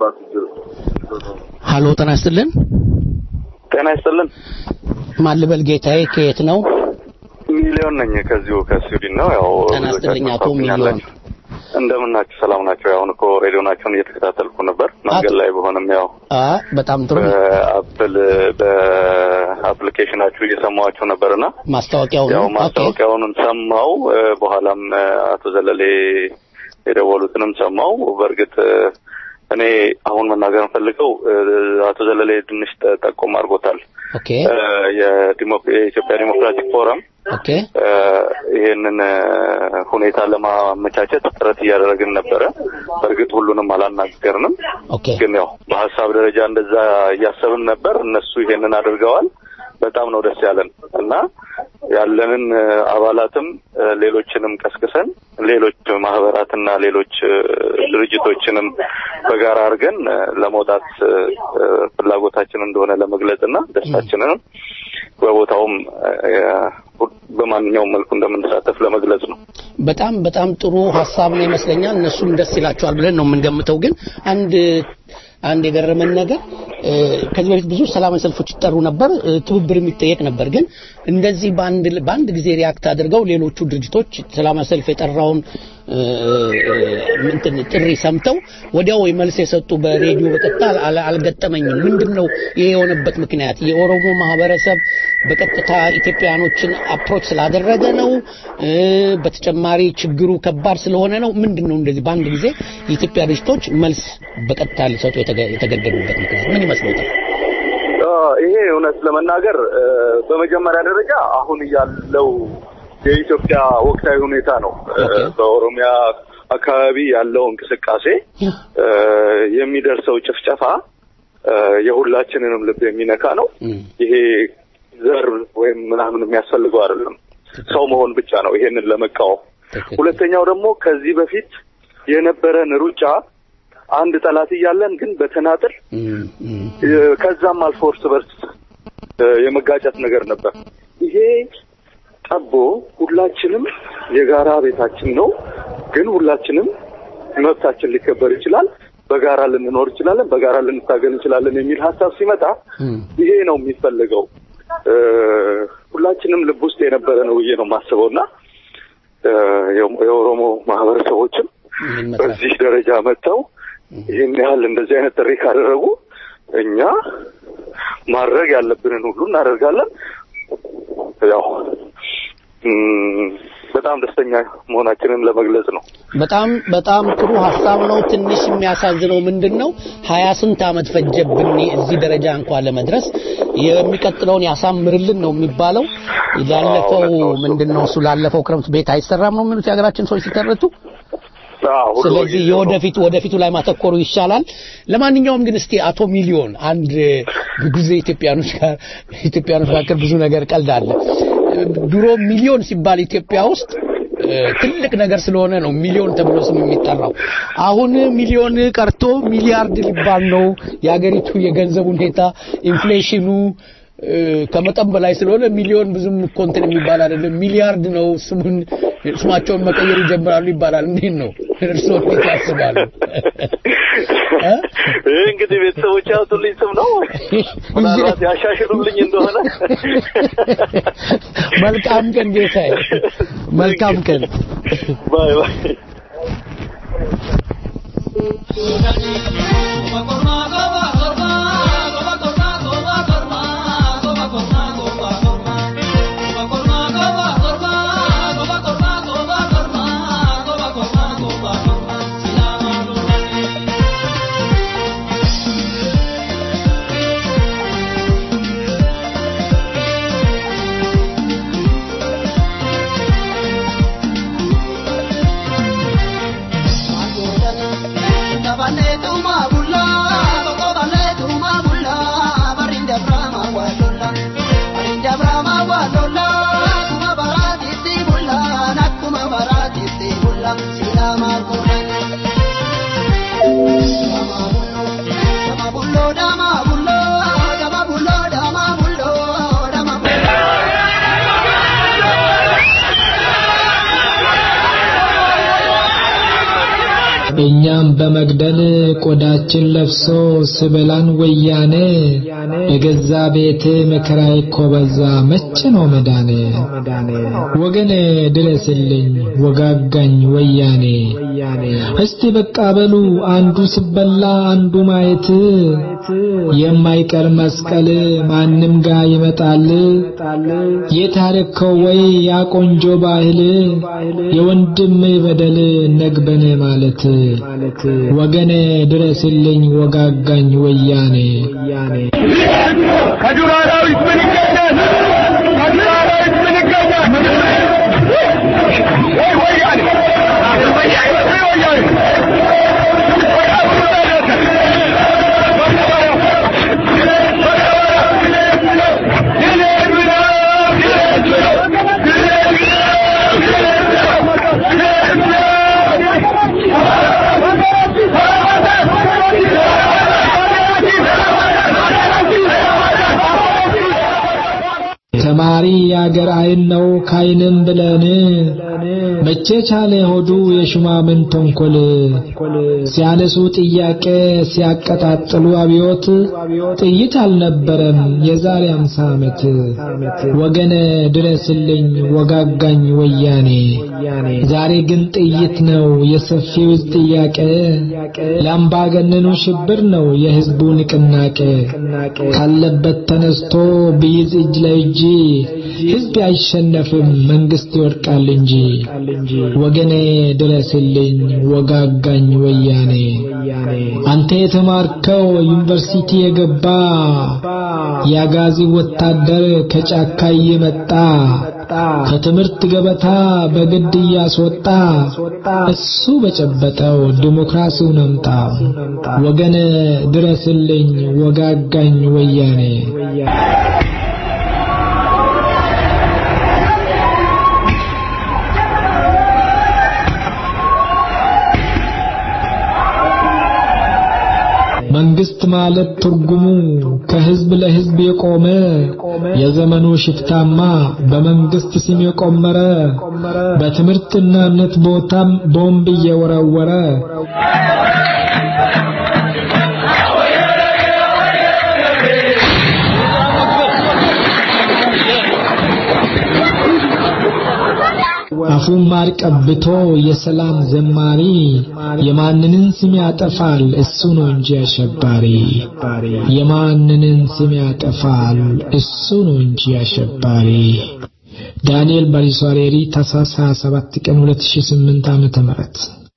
አባቱ ሀሎ ጤና ይስጥልን ጤና ይስጥልን። ማን ልበል ጌታዬ ከየት ነው ሚሊዮን ነኝ ከዚሁ ከስዊድን ነው። ያው ጤና ይስጥልኝ አቶ ሚሊዮን ታውቁኛላችሁ። እንደምን ናችሁ? ሰላም ናቸው። አሁን እኮ ሬዲዮናቸውን እየተከታተልኩ ነበር መንገድ ላይ በሆነም ያው አ በጣም ጥሩ በአፕል በአፕሊኬሽናችሁ እየሰማኋችሁ ነበርና ማስታወቂያው ያው ነው ኦኬ ማስታወቂያውንም ሰማው። እ፣ በኋላም እ፣ አቶ ዘለሌ የደወሉትንም ሰማው። በእርግጥ እ፣ እኔ አሁን መናገር ፈልገው አቶ ዘለሌ ትንሽ ጠ- ጠቆም አድርጎታል። ኦኬ እ፣ የዲሞ- የኢትዮጵያ ዲሞክራቲክ ፎረም ኦኬ እ፣ ይሄንን እ፣ ሁኔታ ለማመቻቸት ጥረት እያደረግን ነበረ። በእርግጥ ሁሉንም አላናገርንም፣ ኦኬ ግን ያው በሀሳብ ደረጃ እንደዛ እያሰብን ነበር። እነሱ ይሄንን አድርገዋል። በጣም ነው ደስ ያለን እና ያለንን እ፣ አባላትም እ፣ ሌሎችንም ቀስቅሰን ሌሎች ማህበራትና ሌሎች እ፣ ድርጅቶችንም በጋራ አድርገን እ፣ ለመውጣት እ፣ እ፣ ፍላጎታችን እንደሆነ ለመግለጽና ደስታችንንም በቦታውም እ፣ በማንኛውም መልኩ እንደምንሳተፍ ለመግለጽ ነው። በጣም በጣም ጥሩ ሀሳብ ነው ይመስለኛል። እነሱም ደስ ይላቸዋል ብለን ነው የምንገምተው። ግን አንድ አንድ የገረመን ነገር እ፣ ከዚህ በፊት ብዙ ሰላማዊ ሰልፎች ይጠሩ ነበር፣ እ፣ ትብብር የሚጠየቅ ነበር። ግን እንደዚህ በአንድ በአንድ ጊዜ ሪያክት አድርገው ሌሎቹ ድርጅቶች ሰላማዊ ሰልፍ የጠራውን እ፣ እ፣ እንትን ጥሪ ሰምተው ወዲያው መልስ የሰጡ በሬዲዮ በቀጥታ አል- አልገጠመኝም። ምንድን ነው ይሄ የሆነበት ምክንያት? የኦሮሞ ማህበረሰብ በቀጥታ ኢትዮጵያኖችን አፕሮች ስላደረገ ነው? እ፣ በተጨማሪ ችግሩ ከባድ ስለሆነ ነው? ምንድን ነው እንደዚህ በአንድ ጊዜ የኢትዮጵያ ድርጅቶች መልስ በቀጥታ ሊሰጡ የተገ- የተገደዱበት ምክንያት ምን ይመስሎታል? አ፣ ይሄ እውነት ለመናገር እ፣ በመጀመሪያ ደረጃ አሁን ያለው የኢትዮጵያ ወቅታዊ ሁኔታ ነው። እ፣ በኦሮሚያ አካባቢ ያለው እንቅስቃሴ እ፣ የሚደርሰው ጭፍጨፋ እ፣ የሁላችንንም ልብ የሚነካ ነው። ይሄ ዘር ወይም ምናምን የሚያስፈልገው አይደለም። ሰው መሆን ብቻ ነው ይሄንን ለመቃወም። ሁለተኛው ደግሞ ከዚህ በፊት የነበረን ሩጫ አንድ ጠላት እያለን ግን በተናጥል እ፣ ከዛም አልፎ እርስ በርስ እ፣ የመጋጨት ነገር ነበር። ይሄ ጠቦ ሁላችንም የጋራ ቤታችን ነው፣ ግን ሁላችንም መብታችን ሊከበር ይችላል፣ በጋራ ልንኖር እንችላለን፣ በጋራ ልንታገል እንችላለን የሚል ሀሳብ ሲመጣ ይሄ ነው የሚፈልገው። እ፣ ሁላችንም ልብ ውስጥ የነበረ ነው ብዬ ነው የማስበው እና እ፣ የኦ- የኦሮሞ ማህበረሰቦችም በዚህ ደረጃ መጥተው ይህን ያህል እንደዚህ አይነት ጥሪ ካደረጉ እኛ ማድረግ ያለብንን ሁሉ እናደርጋለን። ያው እም፣ በጣም ደስተኛ መሆናችንን ለመግለጽ ነው። በጣም በጣም ጥሩ ሀሳብ ነው። ትንሽ የሚያሳዝነው ምንድን ነው ሀያ ስንት ዓመት ፈጀብን እዚህ ደረጃ እንኳን ለመድረስ። የሚቀጥለውን ያሳምርልን ነው የሚባለው። ላለፈው ምንድን ነው እሱ ላለፈው ክረምት ቤት አይሰራም ነው የሚሉት የሀገራችን ሰዎች ሲተረቱ። ስለዚህ የወደፊቱ ወደፊቱ ላይ ማተኮሩ ይሻላል። ለማንኛውም ግን እስቲ አቶ ሚሊዮን አንድ ብዙ ጊዜ ኢትዮጵያኖች ጋር ኢትዮጵያኖች መካከል ብዙ ነገር ቀልድ አለ። ድሮ ሚሊዮን ሲባል ኢትዮጵያ ውስጥ እ፣ ትልቅ ነገር ስለሆነ ነው ሚሊዮን ተብሎ ስም የሚጠራው። አሁን ሚሊዮን ቀርቶ ሚሊያርድ ሊባል ነው። የሀገሪቱ የገንዘብ ሁኔታ ኢንፍሌሽኑ እ፣ ከመጠን በላይ ስለሆነ ሚሊዮን ብዙም እኮ እንትን የሚባል አይደለም። ሚሊያርድ ነው ስሙን ስማቸውን መቀየር ይጀምራሉ ይባላል። እንዴት ነው እርስዎ እንዴት ያስባሉ? ይህ እንግዲህ ቤተሰቦች ያወጡልኝ ስም ነው። ምናልባት ያሻሽሉልኝ እንደሆነ መልካም ቀን ጌታዬ፣ መልካም ቀን። ባይ ባይ። እኛም በመግደል ቆዳችን ለብሶ ስበላን ወያኔ የገዛ ቤቴ መከራዬ እኮ በዛ መቼ ነው መዳኔ ወገኔ ድረስልኝ ወጋጋኝ ወያኔ እስቲ በቃ በሉ አንዱ ስበላ አንዱ ማየት የማይቀር መስቀል ማንም ጋር ይመጣል የታረከው ወይ ያ ቆንጆ ባህል የወንድም በደል ነግበን ማለት ወገኔ ድረስልኝ ወጋጋኝ ወያኔ ከዱር አራዊት ምን ይገኛል? ከዱር አራዊት ምን ይገኛል? ወይ ወያኔ ወያኔ ወያኔ ተማሪ የአገር አይን ነው ካይንም ብለን መቼ ቻለ ሆዱ የሹማምን ተንኮል ሲያነሱ ጥያቄ ሲያቀጣጥሉ አብዮት ጥይት አልነበረም የዛሬ አምሳ ዓመት ወገነ ድረስልኝ ወጋጋኝ ወያኔ ዛሬ ግን ጥይት ነው የሰፊው ሕዝብ ጥያቄ ለአምባገነኑ ሽብር ነው የሕዝቡ ንቅናቄ ካለበት ተነስቶ ቢይዝ እጅ ለእጅ ሕዝብ አይሸነፍም መንግስት ይወድቃል እንጂ ወገኔ ድረስልኝ ወጋጋኝ ወያኔ አንተ የተማርከው ዩኒቨርሲቲ የገባ የአጋዚ ወታደር ከጫካ እየመጣ ከትምህርት ገበታ በግድ እያስወጣ እሱ በጨበጠው ዲሞክራሲውን አምጣ ወገነ ድረስልኝ ወጋጋኝ ወያኔ መንግስት ማለት ትርጉሙ ከህዝብ ለህዝብ የቆመ የዘመኑ ሽፍታማ በመንግስት ስም የቆመረ በትምህርትና እምነት ቦታም ቦምብ እየወረወረ አፉን ማር ቀብቶ የሰላም ዘማሪ የማንንን ስም ያጠፋል እሱ ነው እንጂ አሸባሪ የማንንን ስም ያጠፋል እሱ ነው እንጂ አሸባሪ ዳንኤል ባሪሷሬሪ ታኅሳስ 27 ቀን 2008 ዓመተ ምህረት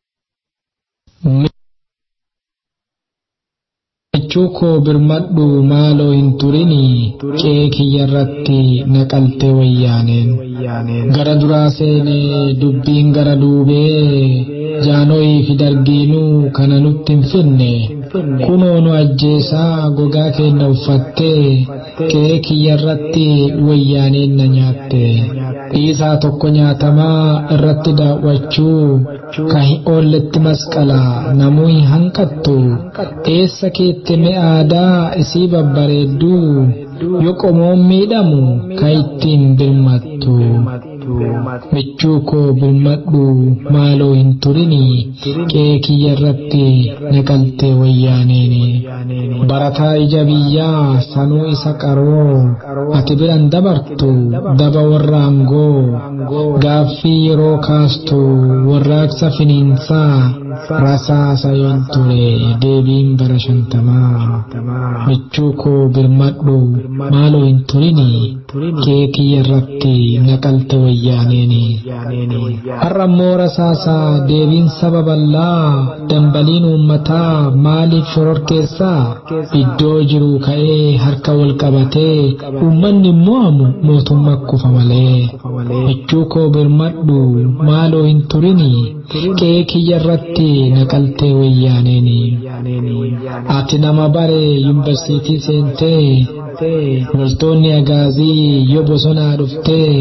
Chuko birmadhu maaloo hin turini qee kiyyarratti naqalte wayyaaneen gara duraa seenee dubbiin gara duubee jaanoyii fi dargiinuu kana nutti hin finne kunoo nu ajjeesaa gogaa keenya uffattee qee kiyyarratti wayyaaneen na nyaatte dhiisaa tokko nyaatamaa irratti daawwachuu ka hin oolletti masqala namuu hin hanqattu eessa keette aadaa isii babbareeddu yoo qomoon miidhamu ka ittiin birmattu michuu koo birmadhu maaloo hin turini qee kiyyarratti naqalte wayyaaneeni barataa ija biyyaa sanuu isa qaroo ati biran dabartu daba warra angoo gaaffii yeroo kaastu warraaqsa finiinsaa rasaasa yoon ture deebiin bara shantamaa michuu koo birmadhu maaloo hin turini qee kiyyarratti naqalte wayyaaneeni har'ammoo rasaasaa deebiin saba bal'aa dambaliin uummataa maaliif shororkeessaa iddoo jiru ka'ee harka wal qabatee uummanni mo'amu mootummaa kufa malee michuu koo birmadhu maaloo hin turini qee kiyyarratti naqaltee wayyaaneeni ati nama bare yuunivarsiitii seentee loltoonni agaazii yoo bosonaa dhuftee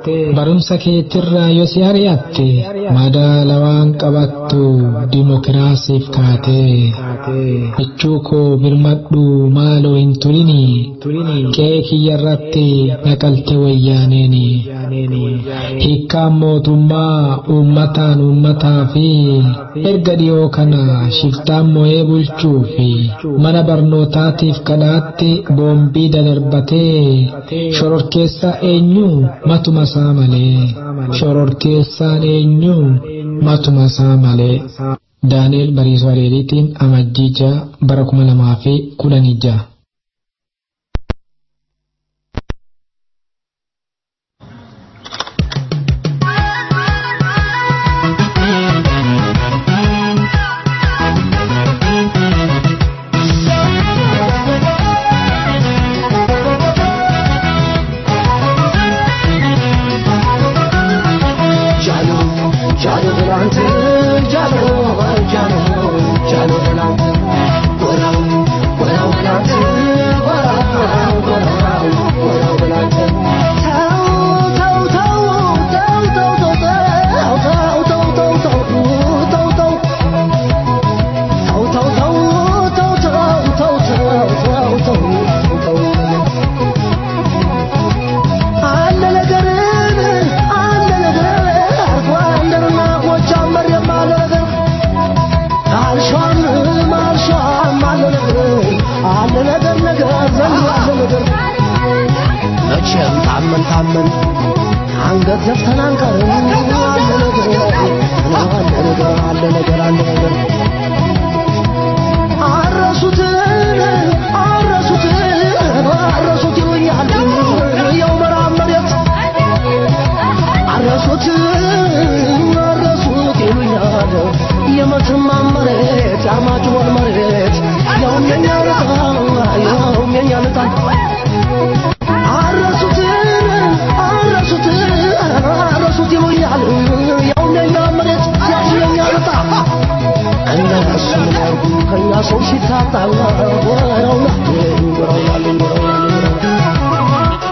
barumsa keetirraa yoo si ari'atte madaala waan qabattu dimokiraasiif kaatee michuu koo birmadhu maaloo hin turini qe'ee kiyyarratti naqalte wayyaaneeni hiikkaan mootummaa uummataan uummataa fi erga dhiyoo kana shiftaan mo'ee bulchuu fi mana barnootaatiif kadhaatti boombii dadarbatee shororkeessaa eenyu matuma isaa malee shororkeessaan eenyu matuma isaa malee daani'el bariisoo adeeriitiin amajjii ja'a bara kuma lamaa fi kudhanii ja'a. መቼም ታመን ታመን አንገት ዘፍተን አንቀርም። አለ ነገር አለ ነገር አለ ነገር አለ ነገር አረሱትን አረሱትን አረሱት ይሉኛል ያው መራብ መሬት አረሱት አረሱት ይሉኛል የመተማ መሬት የአርማጭሆን መሬት ያውም የኛ ልጣ ያውም የኛ ልጣ አረሱት አረሱት አረሱት ይሉኛል ያውም የኛ መሬት ያውም የኛ ልጣ እነሱ ምን ያርጉ ከኛ ሰው ሲታጣ ወረውና ወረውናል ወረውናል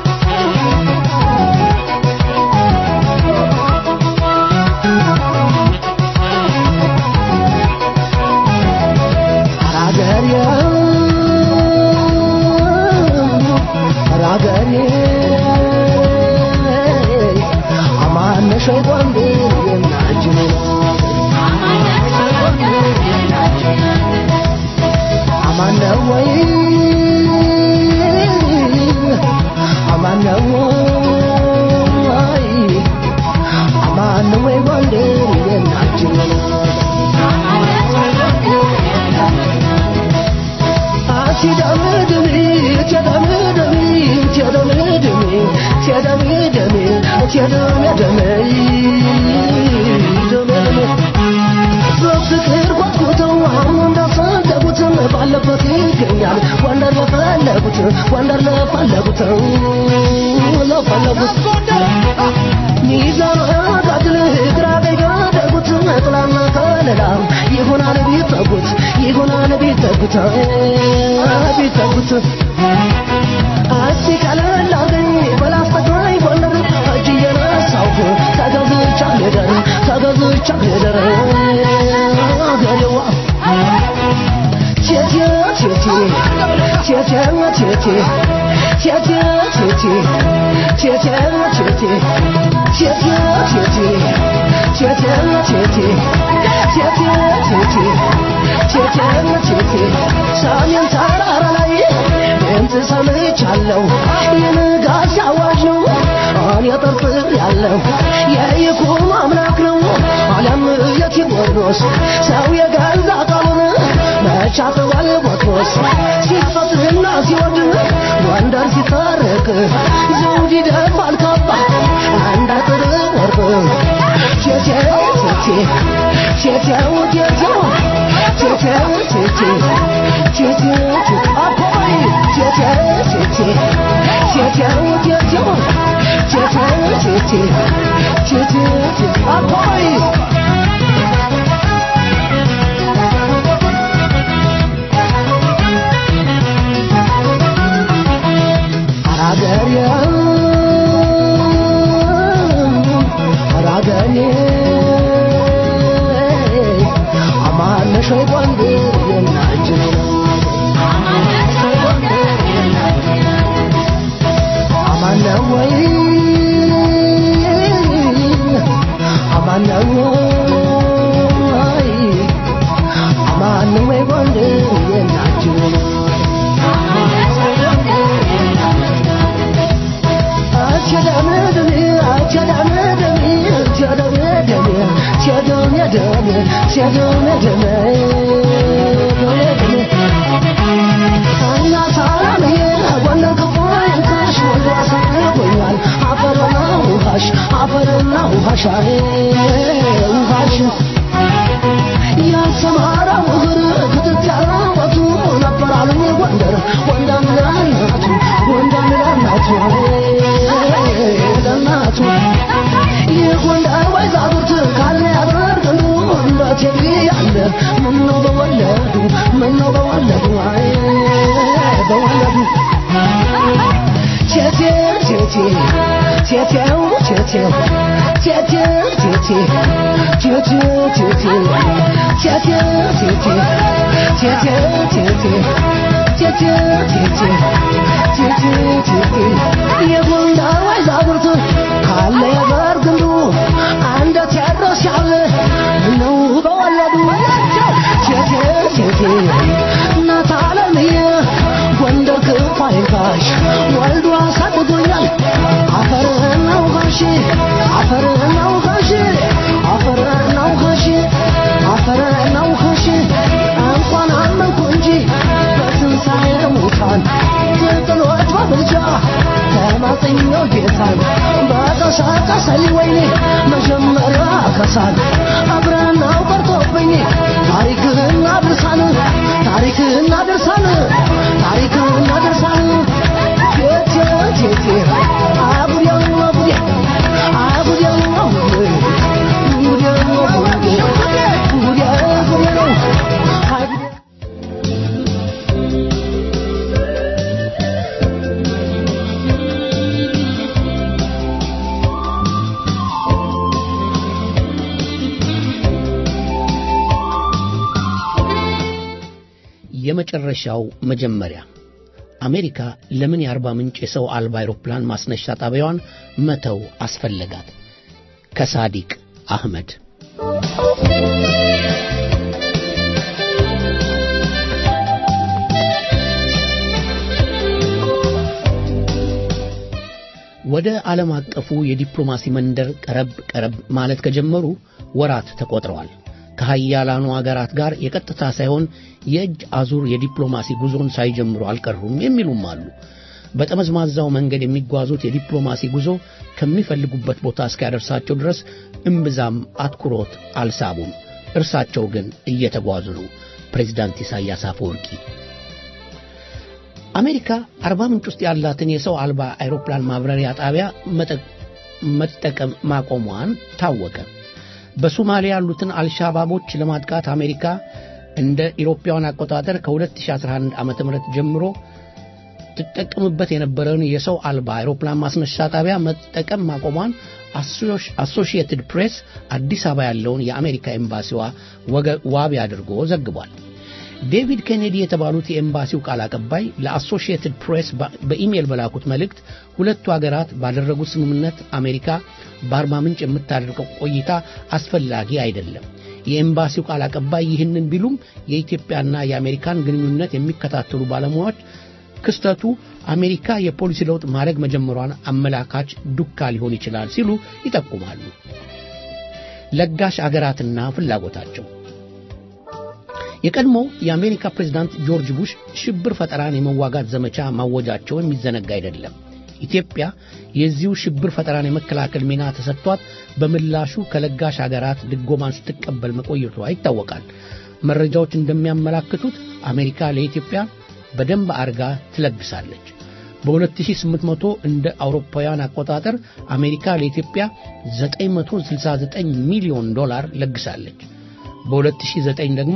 በፍቅር ጓጉተው አሁን እንዳሰደቡት ባለበት ይገኛል ወንደር ለፈለጉት ወንደር ለፈለጉት ለፈለጉት ሚዛን አጋድል ግራ ቀኝ ካደጉት ጥላና ከለላ ይሆናል ቢጠጉት ይሆናል ቢጠጉት ቢጠጉት እስቲ ቀለል አርገኝ በላስተግራይ ጎንደር እጅ እየነሳሁ ተገዝቻ ልደር ተገዝቻ ልደር ገለዋ ቴቴ ቴቴ ቴቴ ቴቴ ቴቴ ቴቴ ቴቴ ቴቴ ቴቴ ቴቴ ቴቴ ቴቴ ቴቴ ቴቴ ቴቴ ቴቴ ሰሜን ተራራ ላይ ድምፅ ሰምቻለሁ የንጋት አዋጅ ነው እኔ ጠርጥር ያለው የይኩኖ አምላክ ነው አለም የቴዎድሮስ ሰው የገዛ ቃሉን መቻጥዋል ቦትሮስ ሲፈጥርና ሲወድ ጎንደር ሲታረቅ ዘውድ ይደፋል ካባ አንድ አጥር ወርቅ ቴቴው ቴቴ ቴቴው ቴቴው ቴቴው ቴቴ ቴቴው ቴቴ አቦይ ቴቴው ቴቴ ቴቴው ቴቴው ቴቴው ቴቴ ቴቴው ቴቴ አቦይ አገሬ የደሜ ደሜ ደሜ ደሜ እናት ዓለምዬ ጎንደር ክፉ አይንካሽ ወልዶ አሳርጎኛል አፈርና ውሃሽ አፈርና ውሃሽ አይ ውሃሽ ያሰማራው እግር ክትት ያራወቱ ነበር አሉኝ ጎንደር ወንዳም ለእናቱ ወንዳም ለእናቱ ለእናቱ የጎንደር ወይዛጉርት ካለ ያደርግሉ እንደ ቴሌ ያለ ምነው በወለዱ ምነው በወለዱ አይ በወለዱ ቴቴ ቴቴ ቴቴው ቴቴው ቴቴ ቴቴ ቴቴ ቴቴ ቴቴ ቴቴ ቴቴ ቴቴ ቴቴ ቴቴ ቴቴ ቴቴ የጎንደር ወይዛጉርት ካለ የበር ግንዱ አንደ ቴዎድሮስ ያለ ነው በወለዱ ቴቴ ቴቴ እናት ዓለምዬ ጎንደር ክፉ አይንካሽ ወልዶ አሳድጎኛል አፈርህና ውሃሽ አፈርህና ውሃሽ አፈርህና ውሃሽ አፈርህና ውሃሽ እንኳን አመንኩ እንጂ በትንሣኤ ሙታን ትጥሎች በብልጫ ተማጽኛው ጌታን በቀሳቀሰኝ ወይኔ መጀመሪያ ከሳል አብረናው ቀርቶብኝ ታሪክህና ድርሳን ታሪክህና ድርሳን ታሪክህና ድርሳን ቴቴ ቴቴ አጉዴው አጉዴ አጉዴው አጉዴ ጉዴው አጉዴ ጉዴ ጉዴ ነው አይ ጉዴ የመጨረሻው መጀመሪያ አሜሪካ ለምን የአርባ ምንጭ የሰው አልባ አይሮፕላን ማስነሻ ጣቢያዋን መተው አስፈለጋት? ከሳዲቅ አህመድ ወደ ዓለም አቀፉ የዲፕሎማሲ መንደር ቀረብ ቀረብ ማለት ከጀመሩ ወራት ተቆጥረዋል። ከሀያላኑ አገራት ጋር የቀጥታ ሳይሆን የእጅ አዙር የዲፕሎማሲ ጉዞን ሳይጀምሩ አልቀሩም የሚሉም አሉ። በጠመዝማዛው መንገድ የሚጓዙት የዲፕሎማሲ ጉዞ ከሚፈልጉበት ቦታ እስኪያደርሳቸው ድረስ እምብዛም አትኩሮት አልሳቡም። እርሳቸው ግን እየተጓዙ ነው። ፕሬዚዳንት ኢሳያስ አፈወርቂ አሜሪካ አርባ ምንጭ ውስጥ ያላትን የሰው አልባ አይሮፕላን ማብረሪያ ጣቢያ መጠቀም ማቆሟን ታወቀ። በሶማሊያ ያሉትን አልሻባቦች ለማጥቃት አሜሪካ እንደ ኢሮፓውያን አቆጣጠር ከ2011 ዓ ም ጀምሮ ትጠቀምበት የነበረውን የሰው አልባ አይሮፕላን ማስነሻ ጣቢያ መጠቀም ማቆሟን አሶሺየትድ ፕሬስ አዲስ አበባ ያለውን የአሜሪካ ኤምባሲዋ ዋቢ አድርጎ ዘግቧል። ዴቪድ ኬኔዲ የተባሉት የኤምባሲው ቃል አቀባይ ለአሶሺየትድ ፕሬስ በኢሜይል በላኩት መልእክት ሁለቱ ሀገራት ባደረጉት ስምምነት አሜሪካ በአርባ ምንጭ የምታደርገው ቆይታ አስፈላጊ አይደለም። የኤምባሲው ቃል አቀባይ ይህንን ቢሉም የኢትዮጵያና የአሜሪካን ግንኙነት የሚከታተሉ ባለሙያዎች ክስተቱ አሜሪካ የፖሊሲ ለውጥ ማድረግ መጀመሯን አመላካች ዱካ ሊሆን ይችላል ሲሉ ይጠቁማሉ። ለጋሽ አገራትና ፍላጎታቸው የቀድሞው የአሜሪካ ፕሬዝዳንት ጆርጅ ቡሽ ሽብር ፈጠራን የመዋጋት ዘመቻ ማወጃቸው የሚዘነጋ አይደለም። ኢትዮጵያ የዚሁ ሽብር ፈጠራን የመከላከል ሚና ተሰጥቷት በምላሹ ከለጋሽ አገራት ድጎማን ስትቀበል መቆየቷ ይታወቃል። መረጃዎች እንደሚያመላክቱት አሜሪካ ለኢትዮጵያ በደንብ አርጋ ትለግሳለች። በ2800 እንደ አውሮፓውያን አቆጣጠር አሜሪካ ለኢትዮጵያ 969 ሚሊዮን ዶላር ለግሳለች። በ2009 ደግሞ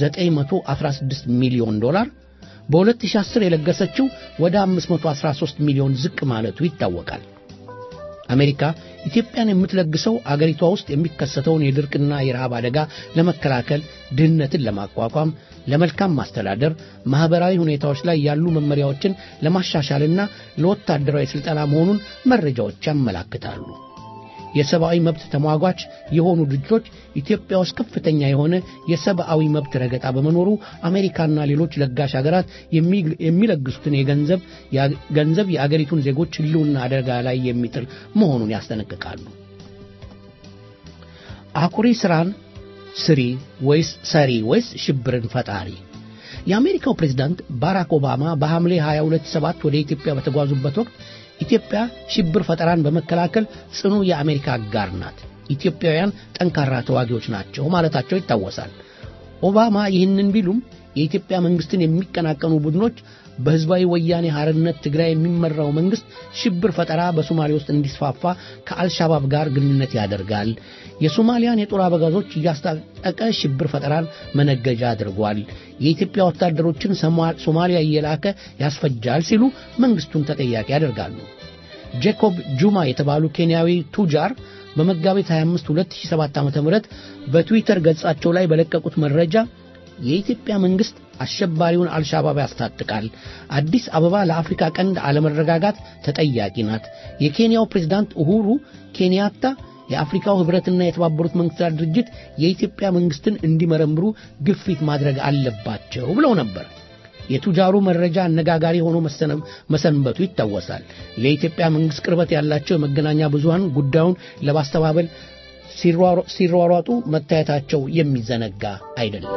916 ሚሊዮን ዶላር በ2010 የለገሰችው ወደ 513 ሚሊዮን ዝቅ ማለቱ ይታወቃል። አሜሪካ ኢትዮጵያን የምትለግሰው አገሪቷ ውስጥ የሚከሰተውን የድርቅና የረሃብ አደጋ ለመከላከል፣ ድህነትን ለማቋቋም፣ ለመልካም ማስተዳደር፣ ማህበራዊ ሁኔታዎች ላይ ያሉ መመሪያዎችን ለማሻሻልና ለወታደራዊ ስልጠና መሆኑን መረጃዎች ያመላክታሉ። የሰብአዊ መብት ተሟጓች የሆኑ ድርጅቶች ኢትዮጵያ ውስጥ ከፍተኛ የሆነ የሰብአዊ መብት ረገጣ በመኖሩ አሜሪካና ሌሎች ለጋሽ ሀገራት የሚለግሱትን የገንዘብ ገንዘብ የአገሪቱን ዜጎች ሕልውና አደጋ ላይ የሚጥል መሆኑን ያስጠነቅቃሉ። አኩሪ ስራን ስሪ ወይስ ሰሪ ወይስ ሽብርን ፈጣሪ? የአሜሪካው ፕሬዝዳንት ባራክ ኦባማ በሐምሌ 22 ወደ ኢትዮጵያ በተጓዙበት ወቅት ኢትዮጵያ ሽብር ፈጠራን በመከላከል ጽኑ የአሜሪካ አጋር ናት፣ ኢትዮጵያውያን ጠንካራ ተዋጊዎች ናቸው ማለታቸው ይታወሳል። ኦባማ ይህንን ቢሉም የኢትዮጵያ መንግስትን የሚቀናቀኑ ቡድኖች በህዝባዊ ወያኔ ሐርነት ትግራይ የሚመራው መንግስት ሽብር ፈጠራ በሶማሌ ውስጥ እንዲስፋፋ ከአልሻባብ ጋር ግንኙነት ያደርጋል፣ የሶማሊያን የጦር አበጋዞች እያስታጠቀ ሽብር ፈጠራን መነገጃ አድርጓል፣ የኢትዮጵያ ወታደሮችን ሶማሊያ እየላከ ያስፈጃል ሲሉ መንግስቱን ተጠያቂ ያደርጋሉ። ጄኮብ ጁማ የተባሉ ኬንያዊ ቱጃር በመጋቢት 25 2007 ዓ.ም በትዊተር ገጻቸው ላይ በለቀቁት መረጃ የኢትዮጵያ መንግስት አሸባሪውን አልሻባብ ያስታጥቃል። አዲስ አበባ ለአፍሪካ ቀንድ አለመረጋጋት ተጠያቂ ናት። የኬንያው ፕሬዝዳንት ኡሁሩ ኬንያታ የአፍሪካው ህብረትና የተባበሩት መንግስታት ድርጅት የኢትዮጵያ መንግስትን እንዲመረምሩ ግፊት ማድረግ አለባቸው ብለው ነበር። የቱጃሩ መረጃ አነጋጋሪ ሆኖ መሰንበቱ ይታወሳል። ለኢትዮጵያ መንግስት ቅርበት ያላቸው የመገናኛ ብዙሃን ጉዳዩን ለማስተባበል ሲሯሯጡ መታየታቸው የሚዘነጋ አይደለም።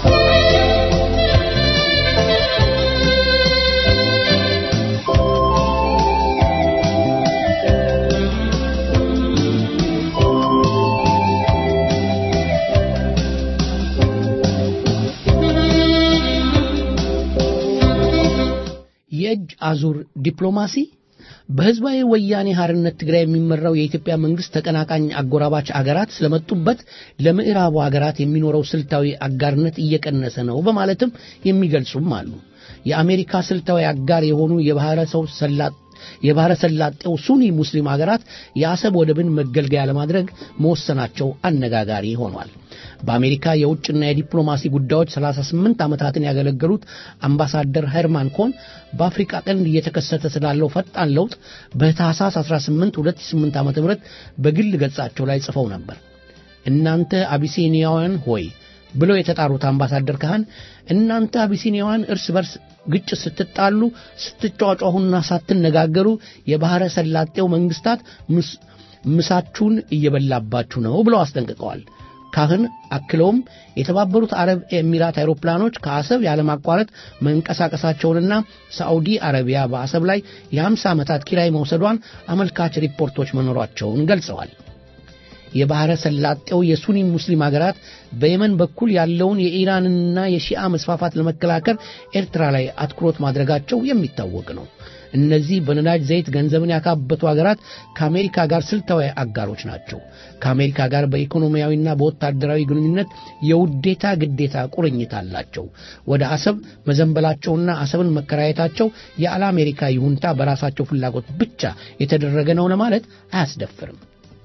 የእጅ አዙር ዲፕሎማሲ በህዝባዊ ወያኔ ሐርነት ትግራይ የሚመራው የኢትዮጵያ መንግስት ተቀናቃኝ አጎራባች አገራት ስለመጡበት ለምዕራቡ አገራት የሚኖረው ስልታዊ አጋርነት እየቀነሰ ነው በማለትም የሚገልጹም አሉ። የአሜሪካ ስልታዊ አጋር የሆኑ የባህረ ሰው ሰላጥ የባህረ ሰላጤው ሱኒ ሙስሊም አገራት የአሰብ ወደብን መገልገያ ለማድረግ መወሰናቸው አነጋጋሪ ሆኗል። በአሜሪካ የውጭና የዲፕሎማሲ ጉዳዮች 38 ዓመታትን ያገለገሉት አምባሳደር ሄርማን ኮን በአፍሪካ ቀንድ እየተከሰተ ስላለው ፈጣን ለውጥ በታህሳስ 18 2008 ዓ.ም በግል ገጻቸው ላይ ጽፈው ነበር። እናንተ አቢሲኒያውያን ሆይ ብለው የተጣሩት አምባሳደር ካህን እናንተ አቢሲኒያውያን እርስ በርስ ግጭት ስትጣሉ ስትጫጫሁና ሳትነጋገሩ የባህረ ሰላጤው መንግስታት ምሳችሁን እየበላባችሁ ነው ብለው አስጠንቅቀዋል። ካህን አክለውም የተባበሩት አረብ ኤሚራት አይሮፕላኖች ከአሰብ ያለማቋረጥ መንቀሳቀሳቸውንና ሳዑዲ አረቢያ በአሰብ ላይ የ50 ዓመታት ኪራይ መውሰዷን አመልካች ሪፖርቶች መኖራቸውን ገልጸዋል። የባህረ ሰላጤው የሱኒ ሙስሊም ሀገራት በየመን በኩል ያለውን የኢራንና የሺአ መስፋፋት ለመከላከል ኤርትራ ላይ አትኩሮት ማድረጋቸው የሚታወቅ ነው። እነዚህ በነዳጅ ዘይት ገንዘብን ያካበቱ ሀገራት ከአሜሪካ ጋር ስልታዊ አጋሮች ናቸው። ከአሜሪካ ጋር በኢኮኖሚያዊና በወታደራዊ ግንኙነት የውዴታ ግዴታ ቁርኝት አላቸው። ወደ አሰብ መዘንበላቸውና አሰብን መከራየታቸው ያለ አሜሪካ ይሁንታ በራሳቸው ፍላጎት ብቻ የተደረገ ነው ለማለት አያስደፍርም።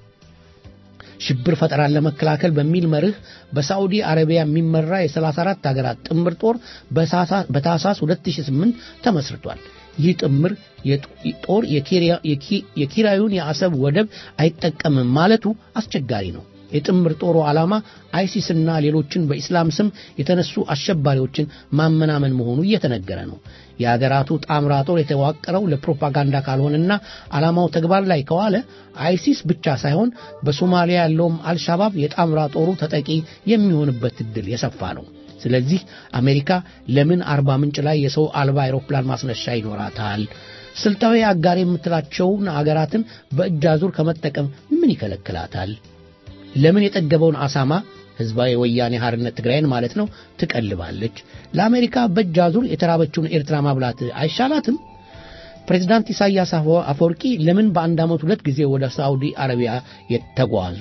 ሽብር ፈጠራን ለመከላከል በሚል መርህ በሳዑዲ አረቢያ የሚመራ የ34 ሀገራት ጥምር ጦር በታህሳስ 2008 ተመስርቷል። ይህ ጥምር ጦር የኪራዩን የአሰብ ወደብ አይጠቀምም ማለቱ አስቸጋሪ ነው። የጥምር ጦሩ ዓላማ አይሲስና ሌሎችን በኢስላም ስም የተነሱ አሸባሪዎችን ማመናመን መሆኑ እየተነገረ ነው። የአገራቱ ጣምራ ጦር የተዋቀረው ለፕሮፓጋንዳ ካልሆነና ዓላማው ተግባር ላይ ከዋለ አይሲስ ብቻ ሳይሆን በሶማሊያ ያለውም አልሻባብ የጣምራ ጦሩ ተጠቂ የሚሆንበት እድል የሰፋ ነው። ስለዚህ አሜሪካ ለምን አርባ ምንጭ ላይ የሰው አልባ አይሮፕላን ማስነሻ ይኖራታል? ስልታዊ አጋር የምትላቸውን አገራትን በእጅ አዙር ከመጠቀም ምን ይከለክላታል? ለምን የጠገበውን አሳማ ህዝባዊ ወያኔ ሐርነት ትግራይን ማለት ነው ትቀልባለች? ለአሜሪካ በእጅ አዙር የተራበችውን ኤርትራ ማብላት አይሻላትም? ፕሬዝዳንት ኢሳያስ አፈወርቂ ለምን በአንድ ዓመት ሁለት ጊዜ ወደ ሳዑዲ አረቢያ የተጓዙ?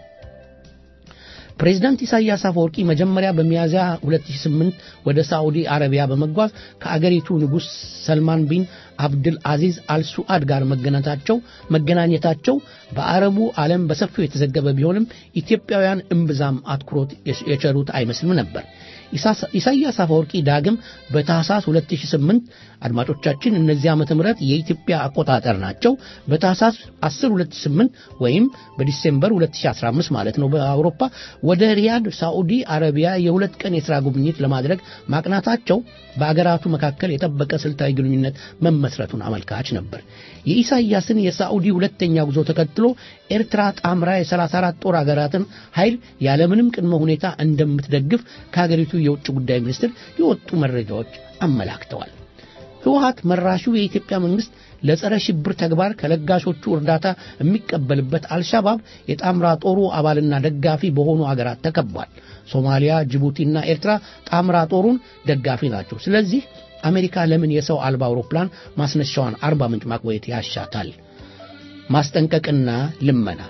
ፕሬዝዳንት ኢሳያስ አፈወርቂ መጀመሪያ በሚያዝያ 2008 ወደ ሳዑዲ አረቢያ በመጓዝ ከአገሪቱ ንጉሥ ሰልማን ቢን አብድል አዚዝ አልሱአድ ጋር መገናኘታቸው መገናኘታቸው በአረቡ ዓለም በሰፊው የተዘገበ ቢሆንም ኢትዮጵያውያን እምብዛም አትኩሮት የቸሩት አይመስልም ነበር። ኢሳያስ አፈወርቂ ዳግም በታህሳስ 2008 አድማጮቻችን እነዚህ ዓመተ ምህረት የኢትዮጵያ አቆጣጠር ናቸው። በታህሳስ 10 2008 ወይም በዲሴምበር 2015 ማለት ነው በአውሮፓ ወደ ሪያድ ሳዑዲ አረቢያ የሁለት ቀን የሥራ ጉብኝት ለማድረግ ማቅናታቸው በአገራቱ መካከል የጠበቀ ስልታዊ ግንኙነት መመስረቱን አመልካች ነበር። የኢሳያስን የሳዑዲ ሁለተኛ ጉዞ ተከትሎ ኤርትራ ጣምራ የ34 ጦር አገራትን ኃይል ያለምንም ቅድመ ሁኔታ እንደምትደግፍ ከሀገሪቱ የውጭ ጉዳይ ሚኒስትር የወጡ መረጃዎች አመላክተዋል። ህወሀት መራሹ የኢትዮጵያ መንግስት ለጸረ ሽብር ተግባር ከለጋሾቹ እርዳታ የሚቀበልበት አልሻባብ የጣምራ ጦሩ አባልና ደጋፊ በሆኑ አገራት ተከቧል። ሶማሊያ፣ ጅቡቲና ኤርትራ ጣምራ ጦሩን ደጋፊ ናቸው። ስለዚህ አሜሪካ ለምን የሰው አልባ አውሮፕላን ማስነሻዋን አርባ ምንጭ ማቆየት ያሻታል? ማስጠንቀቅና ልመና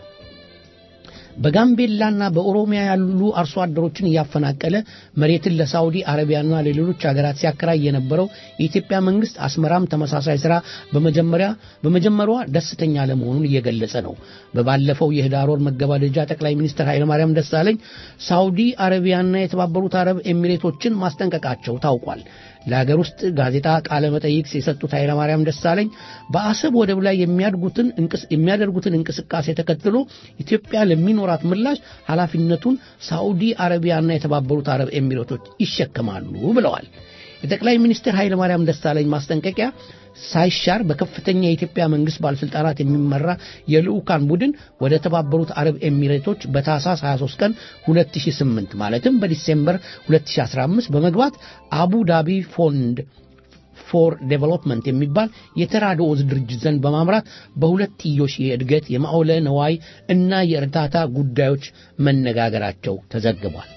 በጋምቤላና በኦሮሚያ ያሉ አርሶ አደሮችን እያፈናቀለ መሬትን ለሳውዲ አረቢያና ለሌሎች ሀገራት ሲያከራይ የነበረው የኢትዮጵያ መንግስት አስመራም ተመሳሳይ ስራ በመጀመሪያ በመጀመሯ ደስተኛ ለመሆኑን እየገለጸ ነው። በባለፈው የህዳር ወር መገባደጃ ጠቅላይ ሚኒስትር ኃይለማርያም ደሳለኝ ሳውዲ አረቢያና የተባበሩት አረብ ኤሚሬቶችን ማስጠንቀቃቸው ታውቋል። ለሀገር ውስጥ ጋዜጣ ቃለ መጠይቅ የሰጡት ኃይለማርያም ደሳለኝ በአሰብ ወደብ ላይ የሚያደርጉትን እንቅስቃሴ ተከትሎ ኢትዮጵያ ለሚኖራት ምላሽ ኃላፊነቱን ሳዑዲ አረቢያና የተባበሩት አረብ ኤሚሬቶች ይሸከማሉ ብለዋል። የጠቅላይ ሚኒስትር ኃይለማርያም ደሳለኝ ማስጠንቀቂያ ሳይሻር በከፍተኛ የኢትዮጵያ መንግስት ባለስልጣናት የሚመራ የልዑካን ቡድን ወደ ተባበሩት አረብ ኤሚሬቶች በታህሳስ 23 ቀን 2008 ማለትም በዲሴምበር 2015 በመግባት አቡ ዳቢ ፎንድ ፎር ዴቨሎፕመንት የሚባል የተራድኦ ድርጅት ዘንድ በማምራት በሁለትዮሽ የእድገት የማዕወለ ነዋይ እና የእርዳታ ጉዳዮች መነጋገራቸው ተዘግቧል።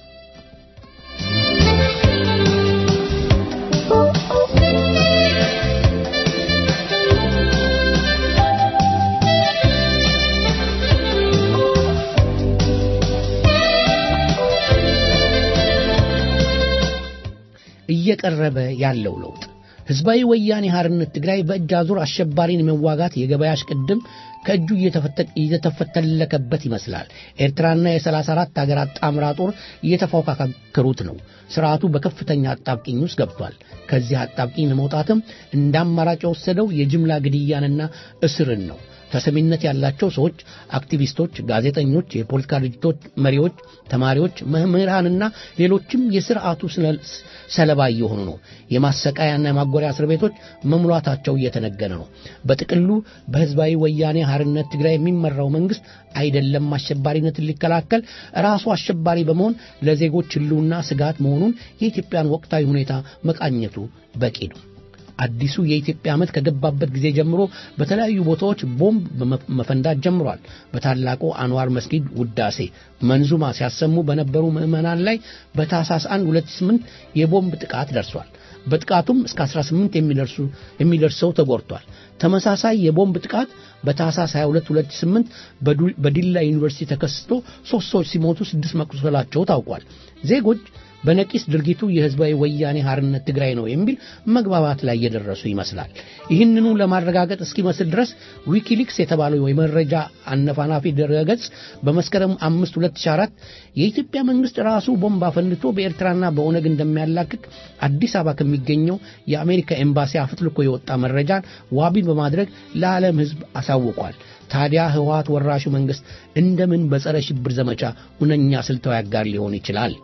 እየቀረበ ያለው ለውጥ ህዝባዊ ወያኔ ሐርነት ትግራይ በእጅ አዙር አሸባሪን የመዋጋት የገበያ እሽቅድም ከእጁ እየተፈተለከበት ይመስላል። ኤርትራና የሰላሳ አራት ሀገራት ጣምራ ጦር እየተፎካከሩት ነው። ስርዓቱ በከፍተኛ አጣብቂኝ ውስጥ ገብቷል። ከዚህ አጣብቂኝ ለመውጣትም እንደ አማራጭ የወሰደው የጅምላ ግድያንና እስርን ነው። ተሰሚነት ያላቸው ሰዎች፣ አክቲቪስቶች፣ ጋዜጠኞች፣ የፖለቲካ ድርጅቶች መሪዎች፣ ተማሪዎች፣ መምህራንና ሌሎችም የስርዓቱ ሰለባ እየሆኑ ነው። የማሰቃያና የማጎሪያ እስር ቤቶች መሙላታቸው እየተነገረ ነው። በጥቅሉ በህዝባዊ ወያኔ ሐርነት ትግራይ የሚመራው መንግስት አይደለም አሸባሪነትን ሊከላከል ራሱ አሸባሪ በመሆን ለዜጎች ህልውና ስጋት መሆኑን የኢትዮጵያን ወቅታዊ ሁኔታ መቃኘቱ በቂ ነው። አዲሱ የኢትዮጵያ ዓመት ከገባበት ጊዜ ጀምሮ በተለያዩ ቦታዎች ቦምብ መፈንዳት ጀምሯል። በታላቁ አንዋር መስጊድ ውዳሴ መንዙማ ሲያሰሙ በነበሩ ምዕመናን ላይ በታህሳስ 1 2008 የቦምብ ጥቃት ደርሷል። በጥቃቱም እስከ 18 የሚደርሱ የሚደርሰው ተጎድቷል። ተመሳሳይ የቦምብ ጥቃት በታህሳስ 22 2008 በዲላ ዩኒቨርሲቲ ተከስቶ ሶስት ሰዎች ሲሞቱ ስድስት መቁሰላቸው ታውቋል። ዜጎች በነቂስ ድርጊቱ የህዝባዊ ወያኔ ሐርነት ትግራይ ነው የሚል መግባባት ላይ እየደረሱ ይመስላል። ይህንኑ ለማረጋገጥ እስኪመስል ድረስ ዊኪሊክስ የተባለው የመረጃ አነፋናፊ ድረገጽ በመስከረም 5 2004 የኢትዮጵያ መንግስት ራሱ ቦምብ አፈንድቶ በኤርትራና በኦነግ እንደሚያላክክ አዲስ አበባ ከሚገኘው የአሜሪካ ኤምባሲ አፍትልኮ የወጣ መረጃን ዋቢ በማድረግ ለዓለም ህዝብ አሳውቋል። ታዲያ ህወሓት ወራሹ መንግስት እንደምን በጸረ ሽብር ዘመቻ ሁነኛ ስልታዊ አጋር ሊሆን ይችላል?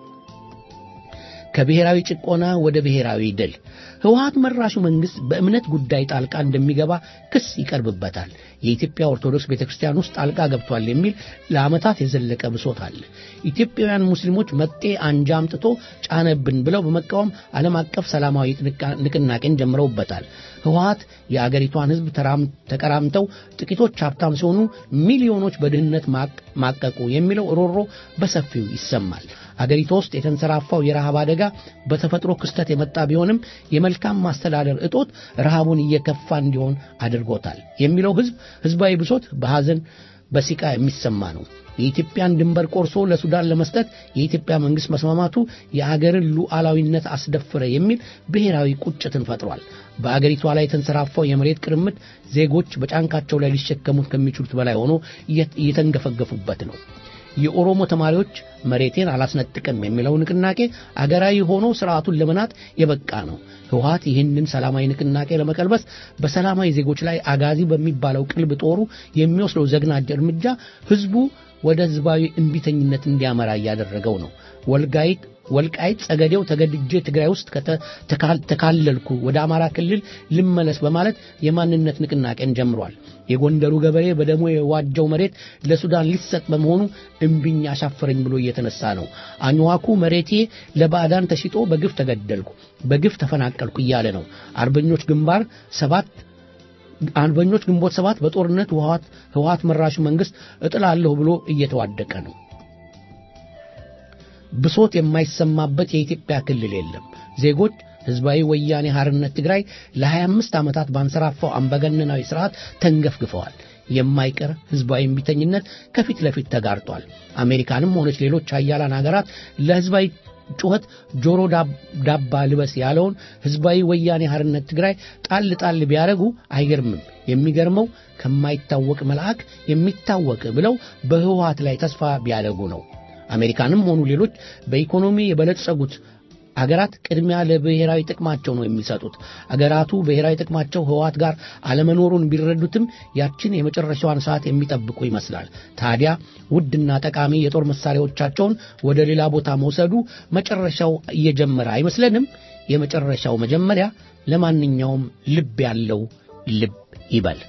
ከብሔራዊ ጭቆና ወደ ብሔራዊ ድል ህወሓት መራሹ መንግስት በእምነት ጉዳይ ጣልቃ እንደሚገባ ክስ ይቀርብበታል። የኢትዮጵያ ኦርቶዶክስ ቤተክርስቲያን ውስጥ ጣልቃ ገብቷል የሚል ለዓመታት የዘለቀ ብሶት አለ። ኢትዮጵያውያን ሙስሊሞች መጤ አንጃ አምጥቶ ጫነብን ብለው በመቃወም ዓለም አቀፍ ሰላማዊ ንቅናቄን ጀምረውበታል። ህወሓት የአገሪቷን ህዝብ ተቀራምተው ጥቂቶች ሀብታም ሲሆኑ ሚሊዮኖች በድህነት ማቀቁ የሚለው ሮሮ በሰፊው ይሰማል። አገሪቷ ውስጥ የተንሰራፋው የረሃብ አደጋ በተፈጥሮ ክስተት የመጣ ቢሆንም የመልካም ማስተዳደር እጦት ረሃቡን እየከፋ እንዲሆን አድርጎታል የሚለው ህዝብ ህዝባዊ ብሶት በሐዘን በሲቃ የሚሰማ ነው። የኢትዮጵያን ድንበር ቆርሶ ለሱዳን ለመስጠት የኢትዮጵያ መንግስት መስማማቱ የአገርን ሉዓላዊነት አስደፈረ የሚል ብሔራዊ ቁጭትን ፈጥሯል። በአገሪቷ ላይ የተንሰራፋው የመሬት ቅርምት ዜጎች በጫንቃቸው ላይ ሊሸከሙት ከሚችሉት በላይ ሆኖ እየተንገፈገፉበት ነው። የኦሮሞ ተማሪዎች መሬቴን አላስነጥቅም የሚለው ንቅናቄ አገራዊ ሆኖ ስርዓቱን ለመናጥ የበቃ ነው። ህወሀት ይህንን ሰላማዊ ንቅናቄ ለመቀልበስ በሰላማዊ ዜጎች ላይ አጋዚ በሚባለው ቅልብ ጦሩ የሚወስደው ዘግናጅ እርምጃ ህዝቡ ወደ ህዝባዊ እንቢተኝነት እንዲያመራ እያደረገው ነው። ወልጋይት ወልቃይት ጸገዴው ተገድጄ ትግራይ ውስጥ ተካለልኩ ወደ አማራ ክልል ልመለስ በማለት የማንነት ንቅናቄን ጀምሯል። የጎንደሩ ገበሬ በደሞ የዋጀው መሬት ለሱዳን ሊሰጥ በመሆኑ እምቢኝ አሻፈረኝ ብሎ እየተነሳ ነው። አኝዋኩ መሬቴ ለባዕዳን ተሽጦ በግፍ ተገደልኩ፣ በግፍ ተፈናቀልኩ እያለ ነው። አርበኞች ግንባር ሰባት አርበኞች ግንቦት ሰባት በጦርነት ህወሀት መራሹ መንግስት እጥላለሁ ብሎ እየተዋደቀ ነው። ብሶት የማይሰማበት የኢትዮጵያ ክልል የለም። ዜጎች ህዝባዊ ወያኔ ሐርነት ትግራይ ለ25 ዓመታት ባንሰራፋው አምባገነናዊ ስርዓት ተንገፍግፈዋል። የማይቀር ህዝባዊ እምቢተኝነት ከፊት ለፊት ተጋርጧል። አሜሪካንም ሆነች ሌሎች ሀያላን ሀገራት ለህዝባዊ ጩኸት ጆሮ ዳባ ልበስ ያለውን ህዝባዊ ወያኔ ሐርነት ትግራይ ጣል ጣል ቢያደርጉ አይገርምም። የሚገርመው ከማይታወቅ መልአክ የሚታወቅ ብለው በህወሀት ላይ ተስፋ ቢያደርጉ ነው። አሜሪካንም ሆኑ ሌሎች በኢኮኖሚ የበለጸጉት አገራት ቅድሚያ ለብሔራዊ ጥቅማቸው ነው የሚሰጡት። አገራቱ ብሔራዊ ጥቅማቸው ህወሀት ጋር አለመኖሩን ቢረዱትም ያችን የመጨረሻዋን ሰዓት የሚጠብቁ ይመስላል። ታዲያ ውድና ጠቃሚ የጦር መሳሪያዎቻቸውን ወደ ሌላ ቦታ መውሰዱ መጨረሻው እየጀመረ አይመስለንም? የመጨረሻው መጀመሪያ ለማንኛውም ልብ ያለው ልብ ይበል።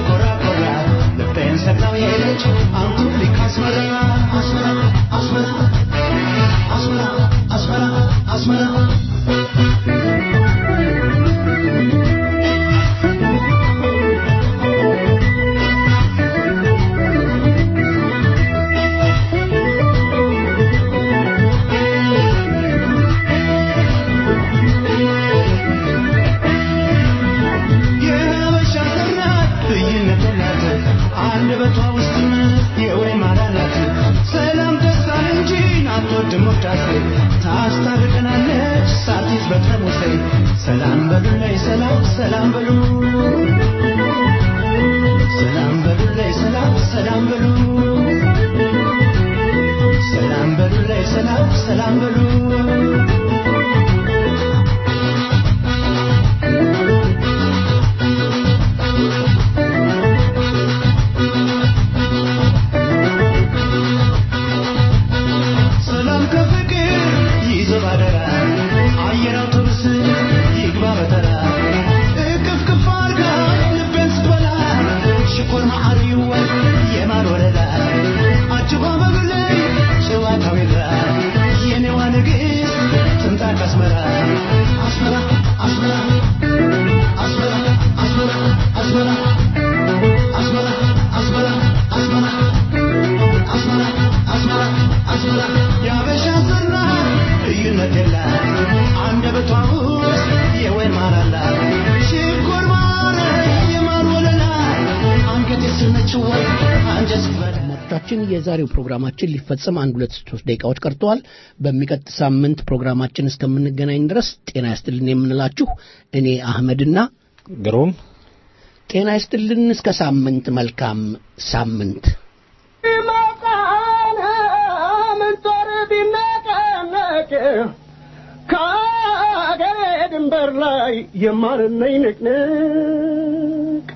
ስትል ኮራ ኮራ ልቤን ሰቅላው ሄደች አንቱ ሊክ አስመራ አስመራ አስመራ አንደበቷ ውስጥም የወይን ማዳላት ሰላም ደስታን እንጂ አትወድም ወዳሴ ታስታርቀናለች ሳቲስ በጠርሙሴ ሰላም በሉላይ ሰላም ሰላም በሉ ሰላም በሉላይ ሰላም ሰላም በሉ ሰላም በሉላይ ሰላም ሰላም በሉ ሰላም ከፍቅር ይዘብ አደራ አየር አውቶቡስ ይግባ በተራ እቅፍ ቅፍ አርጋ ልቤን ስትበላ ሽኮር ማዓር ይወል የማር ወለላ አጅባ በግለይ ጨዋታው ይራ የኔዋ ንግሥት ትምጣ ከአስመራ አስመራ አስመራ አስመራ አስመራ አስመራ አስመራ አስመራ አስመራ አስመራ አስመራ አስመራ የአበሻ ዝና ልዩነት የላት አንደበቷ ውስጥ የወይን ማር አላት ሽኮር ማር የማር ወለላ አንገቴ ስር ነች ወይ አንጀት ስትበላ አድማጮቻችን የዛሬው ፕሮግራማችን ሊፈጸም አንድ ሁለት ሶስት ደቂቃዎች ቀርተዋል። በሚቀጥ ሳምንት ፕሮግራማችን እስከምንገናኝ ድረስ ጤና ይስጥልን የምንላችሁ እኔ አህመድና ግሩም ጤና ይስጥልን። እስከ ሳምንት መልካም ሳምንት። ምንጦር ቢነቀነቅ ከአገሬ ድንበር ላይ የማርነኝ ንቅንቅ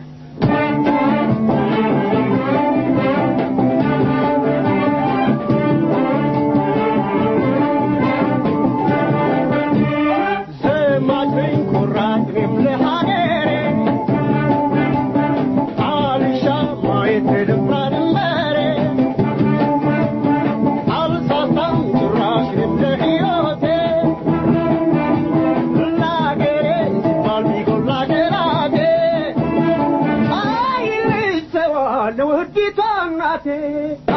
ዘማችኝ ኩራትም ለሀገሬ አልሻ ማየት ልፍራ ድንበሬ አልሳሳም ጭራሽም ለሕይወቴ ለአገሬ ሲባል ቢጎላ ገራቴ አይልሰዋ ለውዲቷ እናቴ